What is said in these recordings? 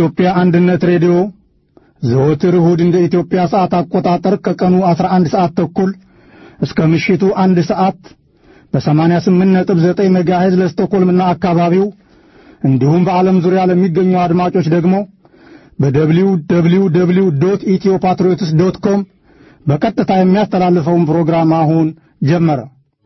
የኢትዮጵያ አንድነት ሬዲዮ ዘወትር እሁድ እንደ ኢትዮጵያ ሰዓት አቆጣጠር ከቀኑ 11 ሰዓት ተኩል እስከ ምሽቱ አንድ ሰዓት በ88.9 ሜጋሄዝ ለስቶኮልምና አካባቢው እንዲሁም በዓለም ዙሪያ ለሚገኙ አድማጮች ደግሞ በደብሊው ደብሊው ደብሊው ዶት ኢትዮ ፓትሪዮትስ ዶት ኮም በቀጥታ የሚያስተላልፈውን ፕሮግራም አሁን ጀመረ።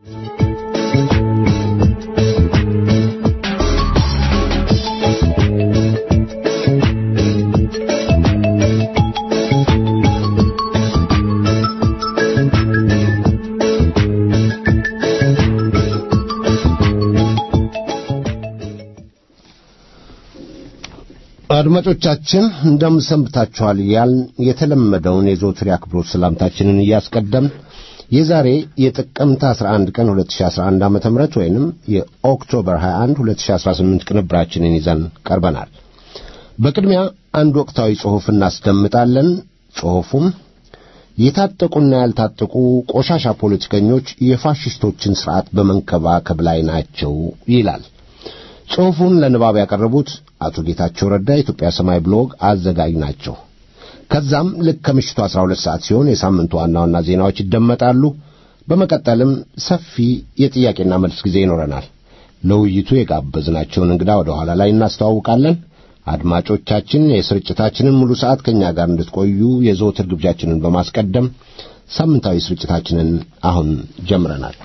አድማጮቻችን እንደምሰንብታችኋል እያልን የተለመደውን የዘወትር አክብሮት ሰላምታችንን እያስቀደም የዛሬ የጥቅምት 11 ቀን 2011 ዓ.ም ወይንም የኦክቶበር 21 2018 ቅንብራችንን ይዘን ቀርበናል። በቅድሚያ አንድ ወቅታዊ ጽሑፍ እናስደምጣለን። ጽሑፉም የታጠቁና ያልታጠቁ ቆሻሻ ፖለቲከኞች የፋሽስቶችን ሥርዓት በመንከባከብ ላይ ናቸው ይላል። ጽሑፉን ለንባብ ያቀረቡት አቶ ጌታቸው ረዳ የኢትዮጵያ ሰማይ ብሎግ አዘጋጅ ናቸው። ከዛም ልክ ከምሽቱ 12 ሰዓት ሲሆን የሳምንቱ ዋና ዋና ዜናዎች ይደመጣሉ። በመቀጠልም ሰፊ የጥያቄና መልስ ጊዜ ይኖረናል። ለውይይቱ የጋበዝናቸውን እንግዳ ወደ ኋላ ላይ እናስተዋውቃለን። አድማጮቻችን የስርጭታችንን ሙሉ ሰዓት ከእኛ ጋር እንድትቆዩ የዘወትር ግብዣችንን በማስቀደም ሳምንታዊ ስርጭታችንን አሁን ጀምረናል።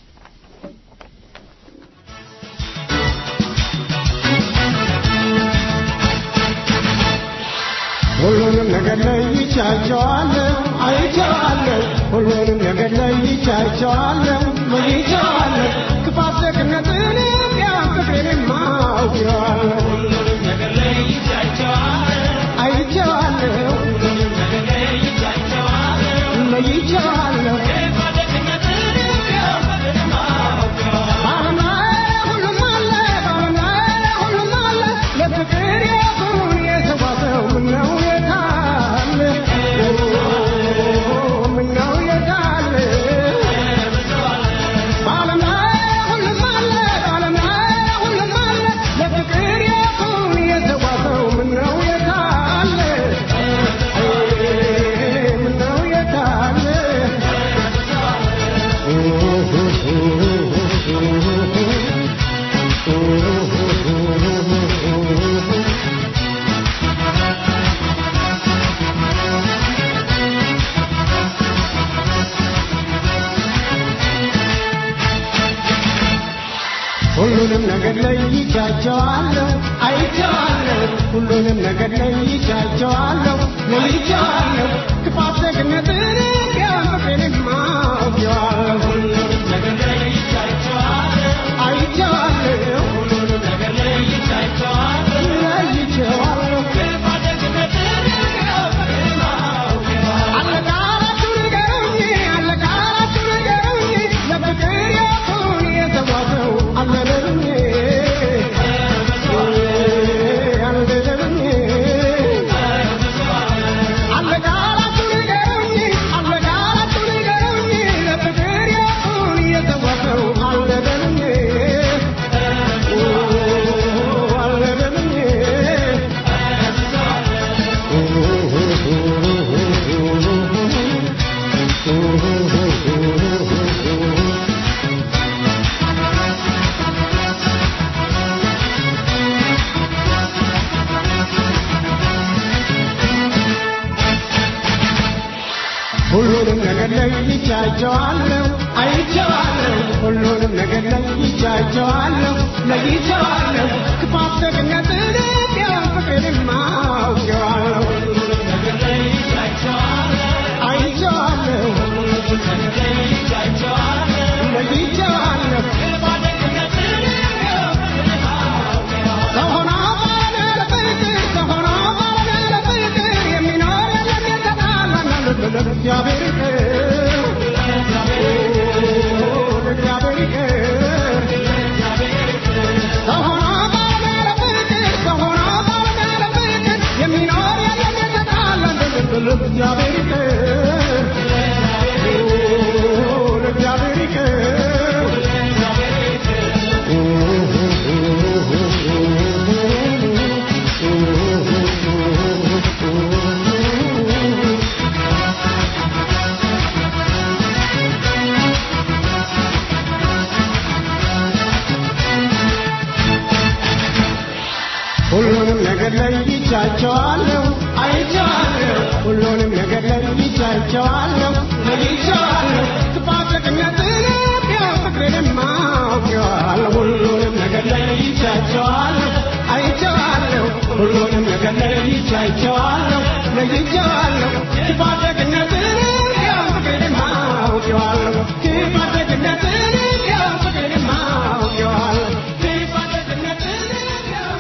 ሁሉንም ነገር ለይቻቸዋለሁ፣ አይቼዋለሁ። ሁሉንም ነገር ለይቻቸዋለሁ፣ ለይቼዋለሁ። ክፋት ደግነትን ቢያን ፍቅሬንም አውቄዋለሁ፣ አይቼዋለሁ፣ ለይቼዋለሁ። በዓለም ላይ ሁሉም አለ፣ በዓለም ላይ ሁሉም አለ። ለፍቅር የሆን የተጓዘው ምነው የታለ? ምነው የታለ? በዓለም ላይ ሁሉም አለ፣ በዓለም ላይ ሁሉም አለ። ለፍቅር የሆን የተጓዘው ምነው የታለ? ምነው የታለ? ሁሉንም ነገር ለይቻቸዋለሁ፣ አይቼዋለሁ። ሁሉንም ነገር ለይቻቸዋለሁ፣ ለይቼዋለሁ። ክፋት ደግነትን ቢያን ፍቅሬንም አውቄዋለሁ፣ አይቼዋለሁ፣ ለይቼዋለሁ። አለቃላችሁ ንገሩኝ፣ አለቃላችሁ ንገሩኝ፣ ለፍቅር የሆን የተጓዘው አለለሉኝ፣ አለለሉኝ። አለቃላችሁ ንገሩኝ፣ አለቃላችሁ ንገሩኝ፣ ለፍቅር የሆን የተጓዘው አለለሉኝ፣ ሁሉንም ነገር ለይቻቸዋለሁ፣ አይቼዋለሁ። ሁሉንም ነገር ለይቻቸዋለሁ፣ ለይቼዋለሁ። ክፋት ደግነትን ቢያን ፍቅሬንም አውቄዋለሁ፣ አይቼዋለሁ፣ ለይቼዋለሁ። ሰው ሆኖ ባለ ለፍቅር፣ ሰው ሆኖ ባለ ለፍቅር የሚኖር የለም የተጣላ ለእግዚአብሔር ይቅር፣ ለእግዚአብሔር ይቅር። ሰው ሆኖ ባለ ለፍቅር፣ ሰው ሆኖ ባለ ለፍቅር የሚኖር ለይቻቸዋለሁ አይቻለሁ ሁሉንም ነገር ለይቻቸዋለሁ ለይቻለሁ ክፋት ደግነትን ቢያው ፍቅርንም አውቄዋለሁ ሁሉንም ነገር ለይቻቸዋለሁ አይቻለሁ ሁሉንም ነገር ለይቻቸዋለሁ ለይቻለሁ ክፋት ደግነትን ቢያው ፍቅርንም አውቄዋለሁ ክፋት ደግነትን ቢያው ፍቅርንም አውቄዋለሁ ክፋት ደግነትን ቢያው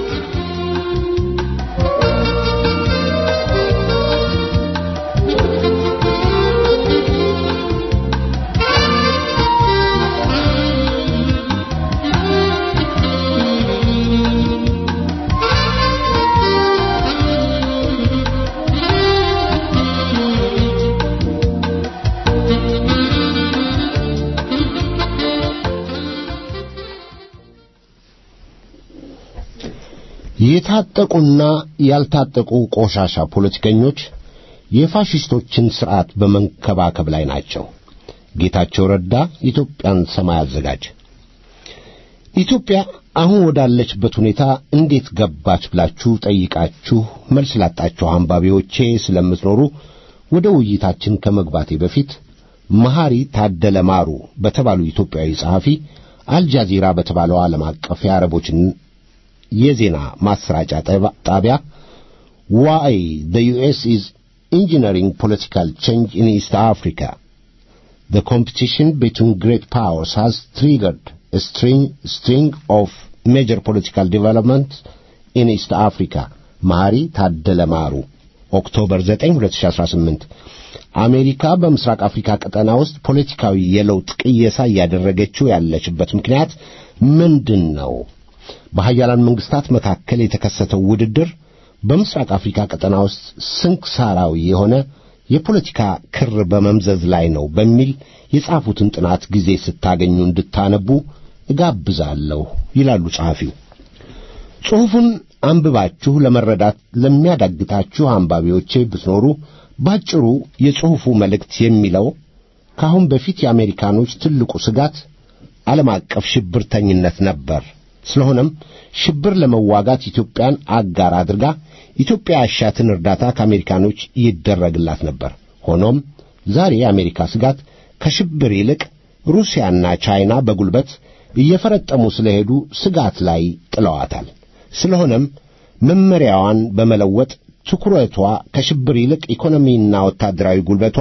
የታጠቁና ያልታጠቁ ቆሻሻ ፖለቲከኞች የፋሽስቶችን ሥርዓት በመንከባከብ ላይ ናቸው። ጌታቸው ረዳ ኢትዮጵያን ሰማይ አዘጋጅ። ኢትዮጵያ አሁን ወዳለችበት ሁኔታ እንዴት ገባች ብላችሁ ጠይቃችሁ መልስ ላጣችሁ አንባቢዎቼ ስለምትኖሩ ወደ ውይይታችን ከመግባቴ በፊት መሐሪ ታደለ ማሩ በተባሉ ኢትዮጵያዊ ጸሐፊ አልጃዚራ በተባለው ዓለም አቀፍ የአረቦችን የዜና ማሰራጫ ጠባ- ጣቢያ ዋይ the US is engineering political change in East Africa. The competition between great powers has triggered a string, string of major political developments in East Africa. መሐሪ ታደለ ማሩ ኦክቶበር 9 2018 አሜሪካ በምስራቅ አፍሪካ ቀጠና ውስጥ ፖለቲካዊ የለውጥ ቅየሳ እያደረገችው ያለችበት ምክንያት ምንድን ነው? በሀያላን መንግስታት መካከል የተከሰተው ውድድር በምስራቅ አፍሪካ ቀጠና ውስጥ ስንክሳራዊ የሆነ የፖለቲካ ክር በመምዘዝ ላይ ነው በሚል የጻፉትን ጥናት ጊዜ ስታገኙ እንድታነቡ እጋብዛለሁ ይላሉ ጸሐፊው። ጽሑፉን አንብባችሁ ለመረዳት ለሚያዳግታችሁ አንባቢዎቼ ብትኖሩ ባጭሩ የጽሑፉ መልእክት የሚለው ከአሁን በፊት የአሜሪካኖች ትልቁ ስጋት ዓለም አቀፍ ሽብርተኝነት ነበር። ስለሆነም ሽብር ለመዋጋት ኢትዮጵያን አጋር አድርጋ ኢትዮጵያ ያሻትን እርዳታ ከአሜሪካኖች ይደረግላት ነበር። ሆኖም ዛሬ የአሜሪካ ስጋት ከሽብር ይልቅ ሩሲያና ቻይና በጉልበት እየፈረጠሙ ስለሄዱ ስጋት ላይ ጥለዋታል። ስለሆነም መመሪያዋን በመለወጥ ትኩረቷ ከሽብር ይልቅ ኢኮኖሚና ወታደራዊ ጉልበቷ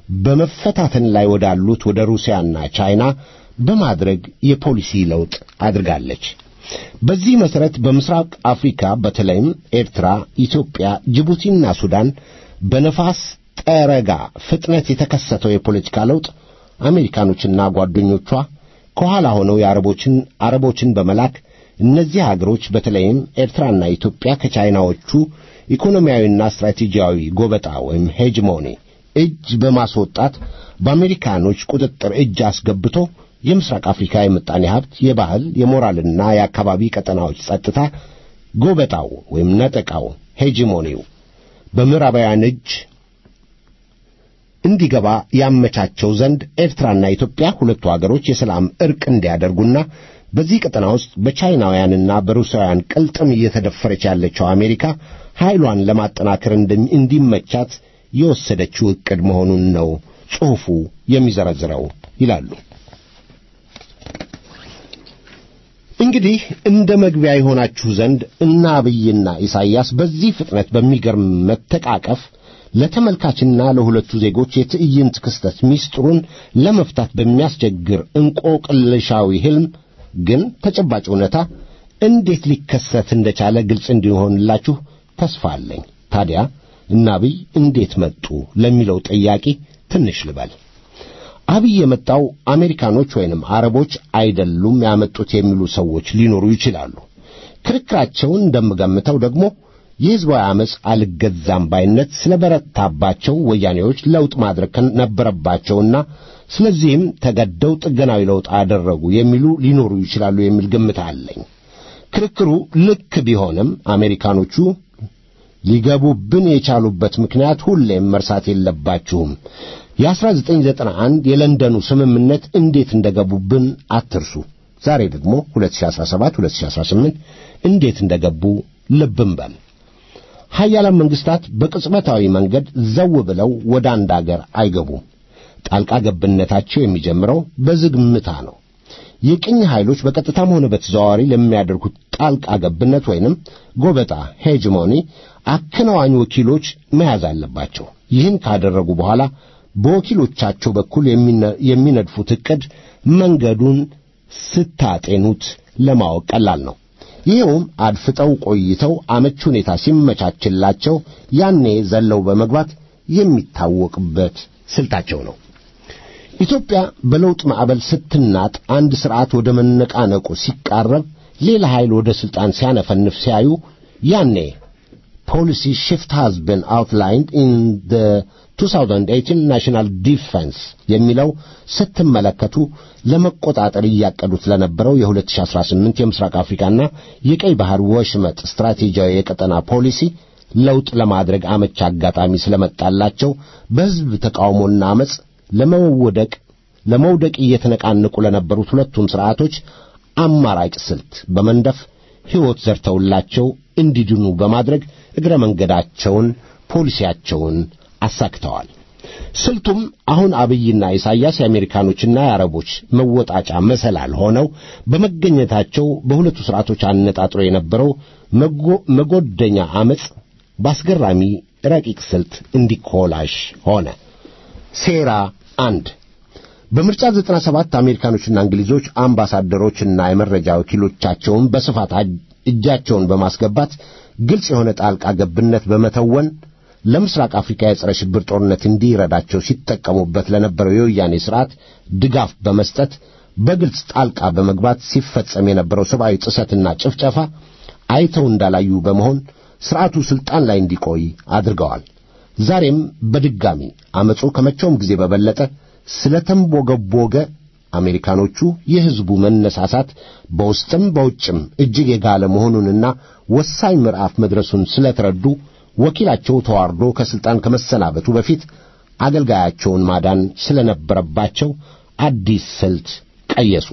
በመፈታተን ላይ ወዳሉት ወደ ሩሲያና ቻይና በማድረግ የፖሊሲ ለውጥ አድርጋለች። በዚህ መሠረት በምስራቅ አፍሪካ በተለይም ኤርትራ፣ ኢትዮጵያ፣ ጅቡቲና ሱዳን በነፋስ ጠረጋ ፍጥነት የተከሰተው የፖለቲካ ለውጥ አሜሪካኖችና ጓደኞቿ ከኋላ ሆነው የአረቦችን አረቦችን በመላክ እነዚህ አገሮች በተለይም ኤርትራና ኢትዮጵያ ከቻይናዎቹ ኢኮኖሚያዊና ስትራቴጂያዊ ጎበጣ ወይም ሄጅሞኒ እጅ በማስወጣት በአሜሪካኖች ቁጥጥር እጅ አስገብቶ የምስራቅ አፍሪካ የምጣኔ ሀብት፣ የባህል፣ የሞራልና የአካባቢ ቀጠናዎች ጸጥታ ጎበጣው ወይም ነጠቃው ሄጂሞኒው በምዕራባውያን እጅ እንዲገባ ያመቻቸው ዘንድ ኤርትራና ኢትዮጵያ ሁለቱ አገሮች የሰላም ዕርቅ እንዲያደርጉና በዚህ ቀጠና ውስጥ በቻይናውያንና በሩሳውያን ቅልጥም እየተደፈረች ያለችው አሜሪካ ኃይሏን ለማጠናከር እንደሚ- እንዲመቻት የወሰደችው ዕቅድ መሆኑን ነው ጽሑፉ የሚዘረዝረው ይላሉ። እንግዲህ እንደ መግቢያ የሆናችሁ ዘንድ እነ አብይና ኢሳይያስ በዚህ ፍጥነት በሚገርም መተቃቀፍ ለተመልካችና ለሁለቱ ዜጎች የትዕይንት ክስተት ሚስጥሩን ለመፍታት በሚያስቸግር እንቆቅልሻዊ ሕልም ግን ተጨባጭ እውነታ እንዴት ሊከሰት እንደቻለ ግልጽ እንዲሆንላችሁ ተስፋ አለኝ። ታዲያ እነ አብይ እንዴት መጡ ለሚለው ጥያቄ ትንሽ ልበል። አብይ የመጣው አሜሪካኖች ወይንም አረቦች አይደሉም ያመጡት የሚሉ ሰዎች ሊኖሩ ይችላሉ። ክርክራቸውን እንደምገምተው ደግሞ የሕዝባዊ ዓመፅ አልገዛም ባይነት ስለበረታባቸው ወያኔዎች ለውጥ ማድረግ ነበረባቸውና ስለዚህም ተገደው ጥገናዊ ለውጥ አደረጉ የሚሉ ሊኖሩ ይችላሉ የሚል ግምት አለኝ። ክርክሩ ልክ ቢሆንም አሜሪካኖቹ ሊገቡብን የቻሉበት ምክንያት ሁሌም መርሳት የለባችሁም። የ1991 የለንደኑ ስምምነት እንዴት እንደገቡብን አትርሱ። ዛሬ ደግሞ 2017 2018 እንዴት እንደገቡ ልብም በል። ሀያላን መንግስታት በቅጽበታዊ መንገድ ዘው ብለው ወደ አንድ አገር አይገቡም። ጣልቃ ገብነታቸው የሚጀምረው በዝግምታ ነው። የቅኝ ኃይሎች በቀጥታም ሆነ በተዘዋዋሪ ለሚያደርጉት ጣልቃ ገብነት ወይንም ጎበጣ ሄጅሞኒ አከናዋኝ ወኪሎች መያዝ አለባቸው። ይህን ካደረጉ በኋላ በወኪሎቻቸው በኩል የሚነድፉት ዕቅድ መንገዱን ስታጤኑት ለማወቅ ቀላል ነው። ይኸውም አድፍጠው ቆይተው አመች ሁኔታ ሲመቻችላቸው ያኔ ዘለው በመግባት የሚታወቅበት ስልታቸው ነው። ኢትዮጵያ በለውጥ ማዕበል ስትናጥ አንድ ሥርዓት ወደ መነቃነቁ ሲቃረብ ሌላ ኃይል ወደ ሥልጣን ሲያነፈንፍ ሲያዩ ያኔ ፖሊሲ ሽፍት ሃዝ ቢን አውትላይንድ ኢን ደ 2018 ናሽናል ዲፌንስ የሚለው ስትመለከቱ ለመቆጣጠር እያቀዱት ለነበረው የ2018 የምስራቅ አፍሪካና የቀይ ባህር ወሽመጥ ስትራቴጂያዊ የቀጠና ፖሊሲ ለውጥ ለማድረግ አመች አጋጣሚ ስለመጣላቸው በሕዝብ ተቃውሞና አመፅ ለመወደቅ ለመውደቅ እየተነቃነቁ ለነበሩት ሁለቱም ሥርዓቶች አማራጭ ስልት በመንደፍ ሕይወት ዘርተውላቸው እንዲድኑ በማድረግ እግረ መንገዳቸውን ፖሊሲያቸውን አሳክተዋል። ስልቱም አሁን አብይና ኢሳያስ የአሜሪካኖችና የአረቦች መወጣጫ መሰላል ሆነው በመገኘታቸው በሁለቱ ሥርዓቶች አነጣጥሮ የነበረው መጎደኛ አመፅ በአስገራሚ ረቂቅ ስልት እንዲኮላሽ ሆነ። ሴራ አንድ በምርጫ 97 አሜሪካኖችና እንግሊዞች አምባሳደሮችና የመረጃ ወኪሎቻቸውን በስፋት እጃቸውን በማስገባት ግልጽ የሆነ ጣልቃ ገብነት በመተወን ለምስራቅ አፍሪካ የጸረ ሽብር ጦርነት እንዲረዳቸው ሲጠቀሙበት ለነበረው የወያኔ ሥርዓት ድጋፍ በመስጠት በግልጽ ጣልቃ በመግባት ሲፈጸም የነበረው ሰብአዊ ጥሰትና ጭፍጨፋ አይተው እንዳላዩ በመሆን ሥርዓቱ ሥልጣን ላይ እንዲቆይ አድርገዋል። ዛሬም በድጋሚ አመፁ ከመቼውም ጊዜ በበለጠ ስለተንቦገቦገ አሜሪካኖቹ የሕዝቡ መነሳሳት በውስጥም በውጭም እጅግ የጋለ መሆኑንና ወሳኝ ምዕራፍ መድረሱን ስለተረዱ ወኪላቸው ተዋርዶ ከሥልጣን ከመሰናበቱ በፊት አገልጋያቸውን ማዳን ስለነበረባቸው አዲስ ስልት ቀየሱ።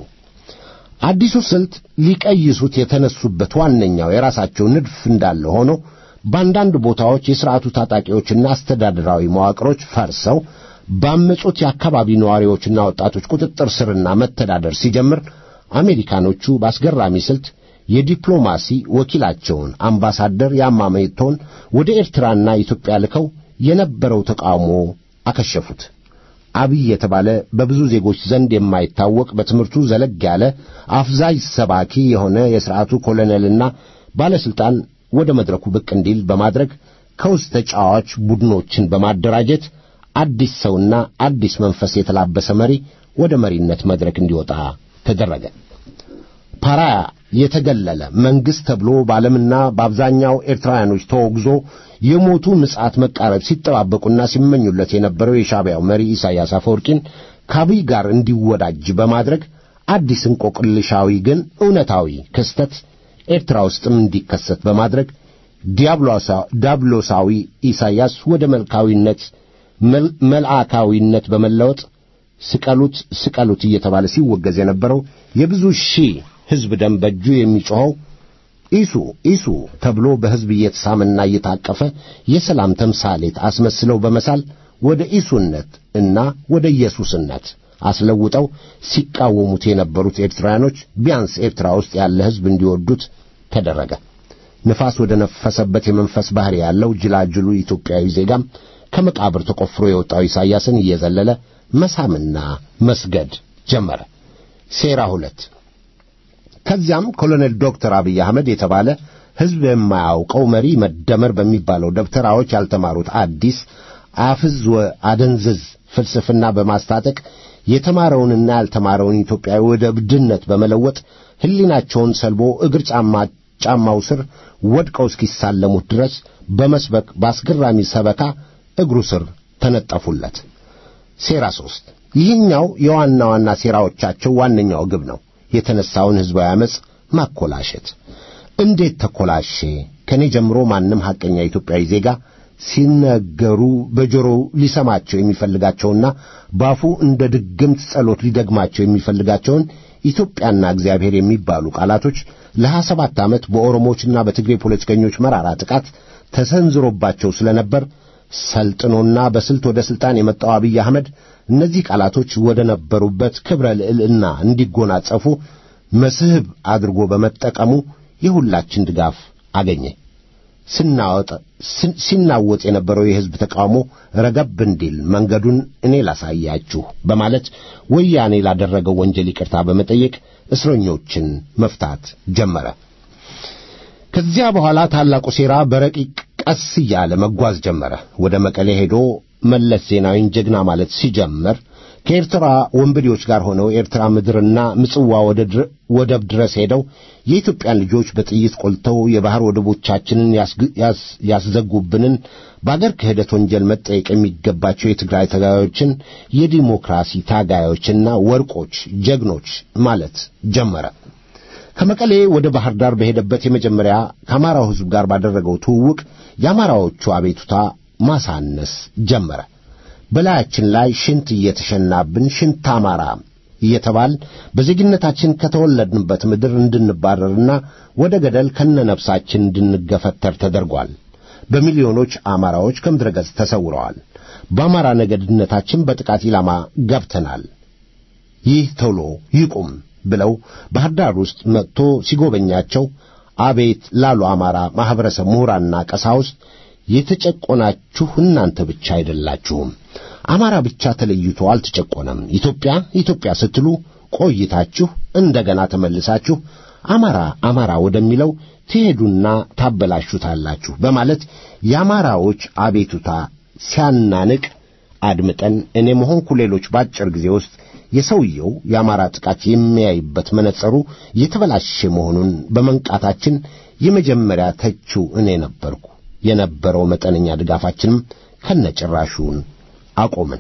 አዲሱ ስልት ሊቀይሱት የተነሱበት ዋነኛው የራሳቸው ንድፍ እንዳለ ሆኖ በአንዳንድ ቦታዎች የሥርዓቱ ታጣቂዎችና አስተዳደራዊ መዋቅሮች ፈርሰው ባመጹት የአካባቢ ነዋሪዎችና ወጣቶች ቁጥጥር ስርና መተዳደር ሲጀምር አሜሪካኖቹ በአስገራሚ ስልት የዲፕሎማሲ ወኪላቸውን አምባሳደር ያማሜቶን ወደ ኤርትራና ኢትዮጵያ ልከው የነበረው ተቃውሞ አከሸፉት። አብይ የተባለ በብዙ ዜጎች ዘንድ የማይታወቅ በትምህርቱ ዘለግ ያለ አፍዛዥ ሰባኪ የሆነ የሥርዓቱ ኮሎኔልና ባለሥልጣን ወደ መድረኩ ብቅ እንዲል በማድረግ ከውስጥ ተጫዋች ቡድኖችን በማደራጀት አዲስ ሰውና አዲስ መንፈስ የተላበሰ መሪ ወደ መሪነት መድረክ እንዲወጣ ተደረገ። ፓራያ የተገለለ መንግሥት ተብሎ በዓለምና በአብዛኛው ኤርትራውያኖች ተወግዞ የሞቱ ምጽአት መቃረብ ሲጠባበቁና ሲመኙለት የነበረው የሻዕቢያው መሪ ኢሳያስ አፈወርቂን ከአብይ ጋር እንዲወዳጅ በማድረግ አዲስ እንቆቅልሻዊ ግን እውነታዊ ክስተት ኤርትራ ውስጥም እንዲከሰት በማድረግ ዲያብሎሳዊ ኢሳያስ ወደ መልካዊነት መልአካዊነት በመለወጥ ስቀሉት ስቀሉት እየተባለ ሲወገዝ የነበረው የብዙ ሺህ ሕዝብ ደም በእጁ የሚጮኸው ኢሱ ኢሱ ተብሎ በሕዝብ እየተሳመና እየታቀፈ የሰላም ተምሳሌት አስመስለው በመሳል ወደ ኢሱነት እና ወደ ኢየሱስነት አስለውጠው ሲቃወሙት የነበሩት ኤርትራውያኖች ቢያንስ ኤርትራ ውስጥ ያለ ሕዝብ እንዲወዱት ተደረገ። ንፋስ ወደ ነፈሰበት የመንፈስ ባሕሪ ያለው ጅላጅሉ ኢትዮጵያዊ ዜጋም ከመቃብር ተቆፍሮ የወጣው ኢሳያስን እየዘለለ መሳምና መስገድ ጀመረ። ሴራ ሁለት ከዚያም ኮሎኔል ዶክተር አብይ አህመድ የተባለ ሕዝብ የማያውቀው መሪ መደመር በሚባለው ደብተራዎች ያልተማሩት አዲስ አፍዝ አደንዝዝ ፍልስፍና በማስታጠቅ የተማረውንና ያልተማረውን ኢትዮጵያዊ ወደ እብድነት በመለወጥ ሕሊናቸውን ሰልቦ እግር ጫማ ጫማው ስር ወድቀው እስኪሳለሙት ድረስ በመስበክ በአስገራሚ ሰበካ እግሩ ስር ተነጠፉለት። ሴራ ሦስት ይህኛው የዋና ዋና ሴራዎቻቸው ዋነኛው ግብ ነው። የተነሳውን ሕዝባዊ ዓመፅ ማኮላሸት። እንዴት ተኮላሼ? ከእኔ ጀምሮ ማንም ሐቀኛ ኢትዮጵያዊ ዜጋ ሲነገሩ በጆሮው ሊሰማቸው የሚፈልጋቸውና ባፉ እንደ ድግምት ጸሎት ሊደግማቸው የሚፈልጋቸውን ኢትዮጵያና እግዚአብሔር የሚባሉ ቃላቶች ለሀያ ሰባት ዓመት በኦሮሞዎችና በትግሬ ፖለቲከኞች መራራ ጥቃት ተሰንዝሮባቸው ስለነበር ሰልጥኖና በስልት ወደ ሥልጣን የመጣው አብይ አህመድ እነዚህ ቃላቶች ወደ ነበሩበት ክብረ ልዕልና እንዲጎናጸፉ መስህብ አድርጎ በመጠቀሙ የሁላችን ድጋፍ አገኘ። ስናወጥ ሲናወጥ የነበረው የሕዝብ ተቃውሞ ረገብ እንዲል መንገዱን እኔ ላሳያችሁ በማለት ወያኔ ላደረገው ወንጀል ይቅርታ በመጠየቅ እስረኞችን መፍታት ጀመረ። ከዚያ በኋላ ታላቁ ሴራ በረቂቅ ቀስ እያለ መጓዝ ጀመረ። ወደ መቀሌ ሄዶ መለስ ዜናዊን ጀግና ማለት ሲጀምር ከኤርትራ ወንበዴዎች ጋር ሆነው ኤርትራ ምድርና ምጽዋ ወደብ ድረስ ሄደው የኢትዮጵያን ልጆች በጥይት ቆልተው የባሕር ወደቦቻችንን ያስዘጉብንን በአገር ክህደት ወንጀል መጠየቅ የሚገባቸው የትግራይ ታጋዮችን የዲሞክራሲ ታጋዮችና ወርቆች ጀግኖች ማለት ጀመረ። ከመቀሌ ወደ ባህር ዳር በሄደበት የመጀመሪያ ከአማራው ሕዝብ ጋር ባደረገው ትውውቅ የአማራዎቹ አቤቱታ ማሳነስ ጀመረ። በላያችን ላይ ሽንት እየተሸናብን ሽንት አማራ እየተባል በዜግነታችን ከተወለድንበት ምድር እንድንባረርና ወደ ገደል ከነነፍሳችን እንድንገፈተር ተደርጓል። በሚሊዮኖች አማራዎች ከምድረ ገጽ ተሰውረዋል። በአማራ ነገድነታችን በጥቃት ኢላማ ገብተናል። ይህ ቶሎ ይቁም ብለው ባህር ዳር ውስጥ መጥቶ ሲጎበኛቸው አቤት ላሉ አማራ ማኅበረሰብ ምሁራንና ቀሳውስት የተጨቆናችሁ እናንተ ብቻ አይደላችሁም። አማራ ብቻ ተለይቶ አልተጨቆነም። ኢትዮጵያ ኢትዮጵያ ስትሉ ቆይታችሁ እንደገና ተመልሳችሁ አማራ አማራ ወደሚለው ትሄዱና ታበላሹታላችሁ በማለት የአማራዎች አቤቱታ ሲያናንቅ አድምጠን እኔም ሆንኩ ሌሎች በአጭር ጊዜ ውስጥ የሰውየው የአማራ ጥቃት የሚያይበት መነጸሩ የተበላሸ መሆኑን በመንቃታችን የመጀመሪያ ተቺው እኔ ነበርኩ። የነበረው መጠነኛ ድጋፋችንም ከነጭራሹን አቆምን።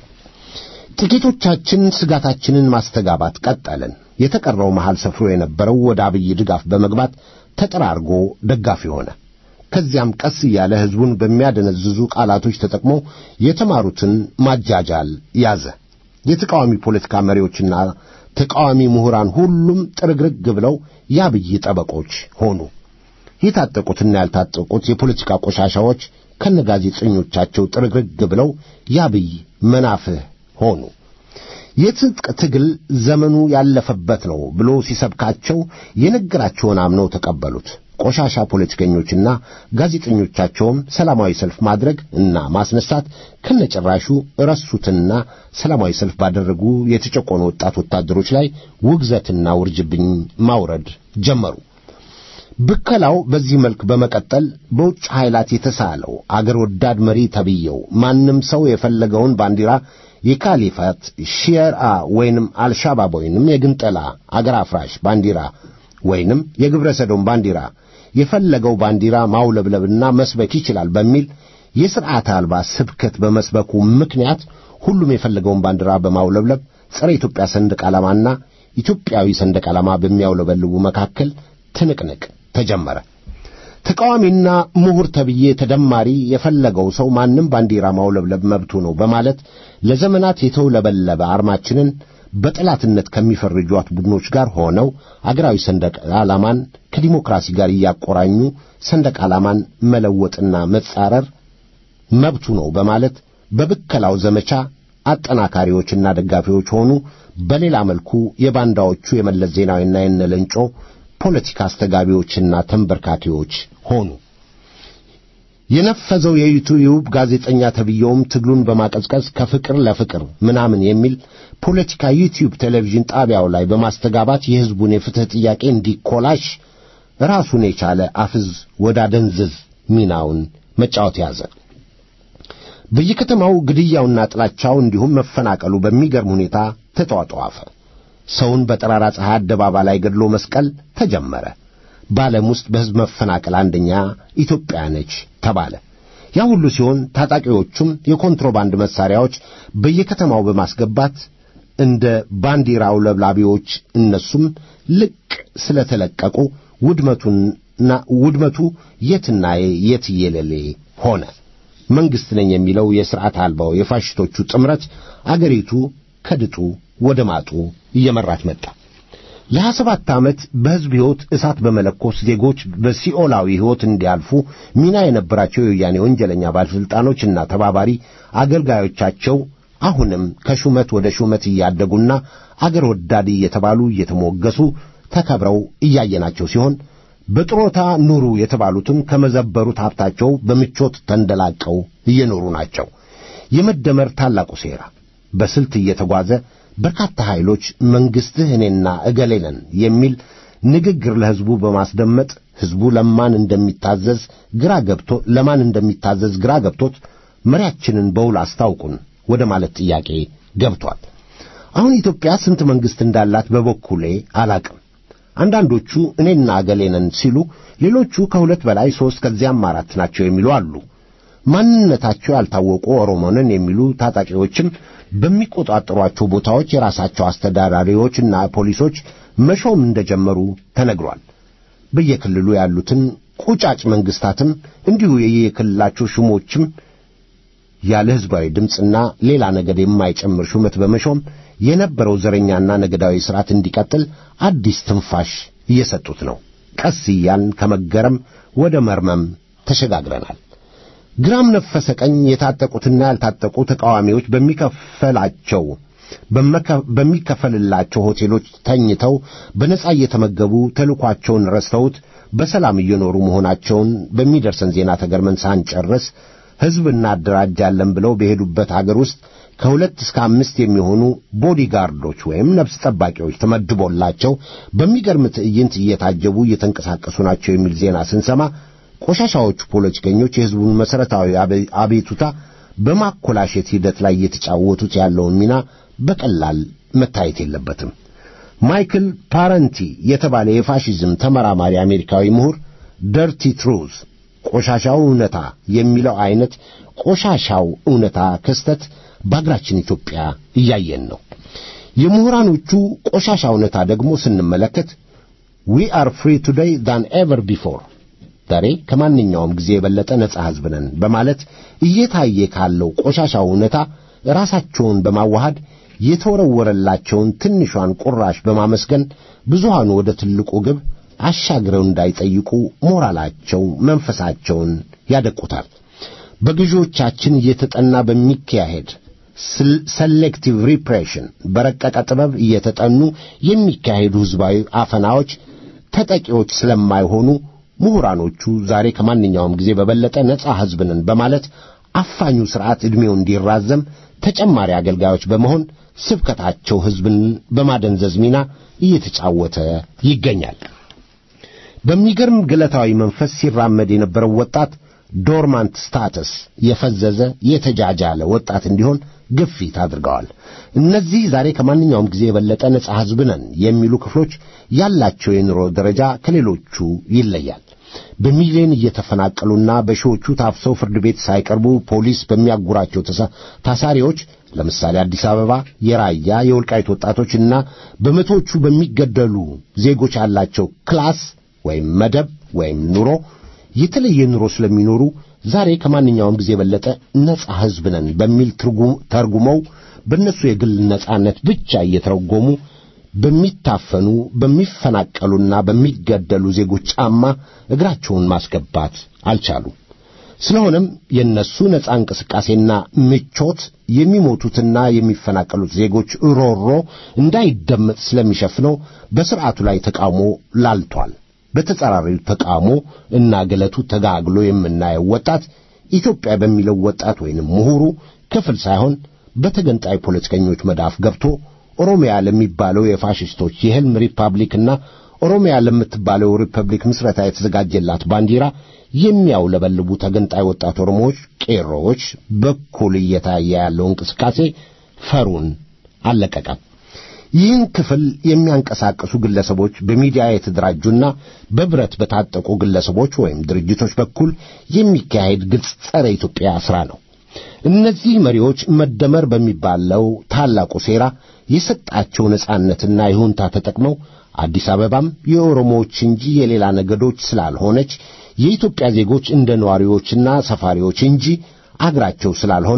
ጥቂቶቻችን ስጋታችንን ማስተጋባት ቀጠልን። የተቀረው መሃል ሰፍሮ የነበረው ወደ አብይ ድጋፍ በመግባት ተጠራርጎ ደጋፊ ሆነ። ከዚያም ቀስ እያለ ሕዝቡን በሚያደነዝዙ ቃላቶች ተጠቅሞ የተማሩትን ማጃጃል ያዘ። የተቃዋሚ ፖለቲካ መሪዎችና ተቃዋሚ ምሁራን ሁሉም ጥርግርግ ብለው የአብይ ጠበቆች ሆኑ። የታጠቁትና ያልታጠቁት የፖለቲካ ቆሻሻዎች ከነጋዜጠኞቻቸው ጥርግርግ ብለው የአብይ መናፍህ ሆኑ። የትጥቅ ትግል ዘመኑ ያለፈበት ነው ብሎ ሲሰብካቸው የነገራቸውን አምነው ተቀበሉት። ቆሻሻ ፖለቲከኞችና ጋዜጠኞቻቸውም ሰላማዊ ሰልፍ ማድረግ እና ማስነሳት ከነጭራሹ ረሱትና ሰላማዊ ሰልፍ ባደረጉ የተጨቆኑ ወጣት ወታደሮች ላይ ውግዘትና ውርጅብኝ ማውረድ ጀመሩ። ብከላው በዚህ መልክ በመቀጠል በውጭ ኃይላት የተሳለው አገር ወዳድ መሪ ተብየው ማንም ሰው የፈለገውን ባንዲራ የካሊፋት ሺየርአ ወይንም አልሻባብ ወይንም የግንጠላ አገር አፍራሽ ባንዲራ ወይንም የግብረ ሰዶም ባንዲራ የፈለገው ባንዲራ ማውለብለብና መስበክ ይችላል በሚል የሥርዓት አልባ ስብከት በመስበኩ ምክንያት ሁሉም የፈለገውን ባንዲራ በማውለብለብ ጸረ ኢትዮጵያ ሰንደቅ ዓላማና ኢትዮጵያዊ ሰንደቅ ዓላማ በሚያውለበልቡ መካከል ትንቅንቅ ተጀመረ። ተቃዋሚና ምሁር ተብዬ ተደማሪ የፈለገው ሰው ማንም ባንዲራ ማውለብለብ መብቱ ነው በማለት ለዘመናት የተውለበለበ አርማችንን በጠላትነት ከሚፈርጇት ቡድኖች ጋር ሆነው አገራዊ ሰንደቅ ዓላማን ከዲሞክራሲ ጋር እያቆራኙ ሰንደቅ ዓላማን መለወጥና መጻረር መብቱ ነው በማለት በብከላው ዘመቻ አጠናካሪዎችና ደጋፊዎች ሆኑ። በሌላ መልኩ የባንዳዎቹ የመለስ ዜናዊና የነለንጮ ፖለቲካ አስተጋቢዎችና ተንበርካኪዎች ሆኑ። የነፈዘው የዩቲዩብ ጋዜጠኛ ተብየውም ትግሉን በማቀዝቀዝ ከፍቅር ለፍቅር ምናምን የሚል ፖለቲካ ዩቲዩብ ቴሌቪዥን ጣቢያው ላይ በማስተጋባት የሕዝቡን የፍትሕ ጥያቄ እንዲኮላሽ ራሱን የቻለ አፍዝ ወዳደንዝዝ ሚናውን መጫወት ያዘ። በየከተማው ግድያውና ጥላቻው እንዲሁም መፈናቀሉ በሚገርም ሁኔታ ተጧጧፈ። ሰውን በጠራራ ፀሐይ አደባባይ ላይ ገድሎ መስቀል ተጀመረ። በዓለም ውስጥ በሕዝብ መፈናቀል አንደኛ ኢትዮጵያ ነች ተባለ። ያ ሁሉ ሲሆን ታጣቂዎቹም የኮንትሮባንድ መሳሪያዎች በየከተማው በማስገባት እንደ ባንዲራ አውለብላቢዎች እነሱም ልቅ ስለተለቀቁ ውድመቱና ውድመቱ የትና የትየለሌ ሆነ። መንግሥት ነኝ የሚለው የሥርዓት አልባው የፋሽስቶቹ ጥምረት አገሪቱ ከድጡ ወደ ማጡ እየመራት መጣ። ለሀያ ሰባት ዓመት በሕዝብ ሕይወት እሳት በመለኮስ ዜጎች በሲኦላዊ ሕይወት እንዲያልፉ ሚና የነበራቸው የወያኔ ወንጀለኛ ባለሥልጣኖችና ተባባሪ አገልጋዮቻቸው አሁንም ከሹመት ወደ ሹመት እያደጉና አገር ወዳድ እየተባሉ እየተሞገሱ ተከብረው እያየናቸው ሲሆን በጥሮታ ኑሩ የተባሉትም ከመዘበሩት ሀብታቸው በምቾት ተንደላቀው እየኖሩ ናቸው። የመደመር ታላቁ ሴራ በስልት እየተጓዘ በርካታ ኃይሎች መንግሥትህ እኔና እገሌ ነን የሚል ንግግር ለሕዝቡ በማስደመጥ ሕዝቡ ለማን እንደሚታዘዝ ግራ ገብቶ ለማን እንደሚታዘዝ ግራ ገብቶት መሪያችንን በውል አስታውቁን ወደ ማለት ጥያቄ ገብቷል። አሁን ኢትዮጵያ ስንት መንግሥት እንዳላት በበኩሌ አላቅም። አንዳንዶቹ እኔና እገሌ ነን ሲሉ፣ ሌሎቹ ከሁለት በላይ ሦስት ከዚያም አራት ናቸው የሚሉ አሉ። ማንነታቸው ያልታወቁ ኦሮሞንን የሚሉ ታጣቂዎችም በሚቆጣጠሯቸው ቦታዎች የራሳቸው አስተዳዳሪዎችና ፖሊሶች መሾም እንደጀመሩ ተነግሯል። በየክልሉ ያሉትን ቁጫጭ መንግሥታትም እንዲሁ የየክልላቸው ሹሞችም ያለ ሕዝባዊ ድምፅና ሌላ ነገድ የማይጨምር ሹመት በመሾም የነበረው ዘረኛና ነገዳዊ ሥርዓት እንዲቀጥል አዲስ ትንፋሽ እየሰጡት ነው። ቀስ እያልን ከመገረም ወደ መርመም ተሸጋግረናል። ግራም ነፈሰ ቀኝ የታጠቁትና ያልታጠቁ ተቃዋሚዎች በሚከፈላቸው በሚከፈልላቸው ሆቴሎች ተኝተው በነጻ እየተመገቡ ተልኳቸውን ረስተውት በሰላም እየኖሩ መሆናቸውን በሚደርሰን ዜና ተገርመን ሳንጨርስ ሕዝብ እናደራጃለን ብለው በሄዱበት አገር ውስጥ ከሁለት እስከ አምስት የሚሆኑ ቦዲጋርዶች ወይም ነፍስ ጠባቂዎች ተመድቦላቸው በሚገርም ትዕይንት እየታጀቡ እየተንቀሳቀሱ ናቸው የሚል ዜና ስንሰማ ቆሻሻዎቹ ፖለቲከኞች የሕዝቡን መሠረታዊ አቤቱታ በማኮላሸት ሂደት ላይ እየተጫወቱት ያለውን ሚና በቀላል መታየት የለበትም። ማይክል ፓረንቲ የተባለ የፋሺዝም ተመራማሪ አሜሪካዊ ምሁር ደርቲ ትሩዝ ቆሻሻው እውነታ የሚለው አይነት ቆሻሻው እውነታ ክስተት በአገራችን ኢትዮጵያ እያየን ነው። የምሁራኖቹ ቆሻሻ እውነታ ደግሞ ስንመለከት ዊ አር ፍሪ ቱዴይ ዳን ኤቨር ቢፎር ዛሬ ከማንኛውም ጊዜ የበለጠ ነጻ ሕዝብ ነን በማለት እየታየ ካለው ቆሻሻው እውነታ ራሳቸውን በማዋሃድ የተወረወረላቸውን ትንሿን ቁራሽ በማመስገን ብዙሃኑ ወደ ትልቁ ግብ አሻግረው እንዳይጠይቁ ሞራላቸው፣ መንፈሳቸውን ያደቁታል። በገዢዎቻችን እየተጠና በሚካሄድ ሰሌክቲቭ ሪፕሬሽን በረቀቀ ጥበብ እየተጠኑ የሚካሄዱ ሕዝባዊ አፈናዎች ተጠቂዎች ስለማይሆኑ ምሁራኖቹ ዛሬ ከማንኛውም ጊዜ በበለጠ ነጻ ሕዝብ ነን በማለት አፋኙ ሥርዓት ዕድሜው እንዲራዘም ተጨማሪ አገልጋዮች በመሆን ስብከታቸው ሕዝብን በማደንዘዝ ሚና እየተጫወተ ይገኛል። በሚገርም ግለታዊ መንፈስ ሲራመድ የነበረው ወጣት ዶርማንት ስታተስ የፈዘዘ የተጃጃለ ወጣት እንዲሆን ግፊት አድርገዋል። እነዚህ ዛሬ ከማንኛውም ጊዜ የበለጠ ነጻ ሕዝብ ነን የሚሉ ክፍሎች ያላቸው የኑሮ ደረጃ ከሌሎቹ ይለያል። በሚሊዮን እየተፈናቀሉና በሺዎቹ ታፍሰው ፍርድ ቤት ሳይቀርቡ ፖሊስ በሚያጉራቸው ታሳሪዎች ለምሳሌ አዲስ አበባ የራያ የወልቃይት ወጣቶችና በመቶዎቹ በሚገደሉ ዜጎች ያላቸው ክላስ ወይም መደብ ወይም ኑሮ የተለየ ኑሮ ስለሚኖሩ ዛሬ ከማንኛውም ጊዜ የበለጠ ነጻ ሕዝብ ነን በሚል ተርጉመው በእነሱ የግል ነጻነት ብቻ እየተረጎሙ በሚታፈኑ በሚፈናቀሉና በሚገደሉ ዜጎች ጫማ እግራቸውን ማስገባት አልቻሉ። ስለሆነም የእነሱ ነጻ እንቅስቃሴና ምቾት የሚሞቱትና የሚፈናቀሉት ዜጎች ሮሮ እንዳይደመጥ ስለሚሸፍነው በሥርዓቱ ላይ ተቃውሞ ላልቷል። በተጻራሪው ተቃውሞ እና ገለቱ ተጋግሎ የምናየው ወጣት ኢትዮጵያ በሚለው ወጣት ወይንም ምሁሩ ክፍል ሳይሆን በተገንጣይ ፖለቲከኞች መዳፍ ገብቶ ኦሮሚያ ለሚባለው የፋሽስቶች የሕልም ሪፐብሊክና ኦሮሚያ ለምትባለው ሪፐብሊክ ምስረታ የተዘጋጀላት ባንዲራ የሚያውለበልቡ ተገንጣይ ወጣት ኦሮሞዎች፣ ቄሮዎች በኩል እየታየ ያለው እንቅስቃሴ ፈሩን አልለቀቀም። ይህን ክፍል የሚያንቀሳቅሱ ግለሰቦች በሚዲያ የተደራጁና በብረት በታጠቁ ግለሰቦች ወይም ድርጅቶች በኩል የሚካሄድ ግልጽ ጸረ ኢትዮጵያ ሥራ ነው። እነዚህ መሪዎች መደመር በሚባለው ታላቁ ሴራ የሰጣቸው ነጻነትና ይሁንታ ተጠቅመው አዲስ አበባም የኦሮሞዎች እንጂ የሌላ ነገዶች ስላልሆነች የኢትዮጵያ ዜጎች እንደ ነዋሪዎችና ሰፋሪዎች እንጂ አገራቸው ስላልሆነ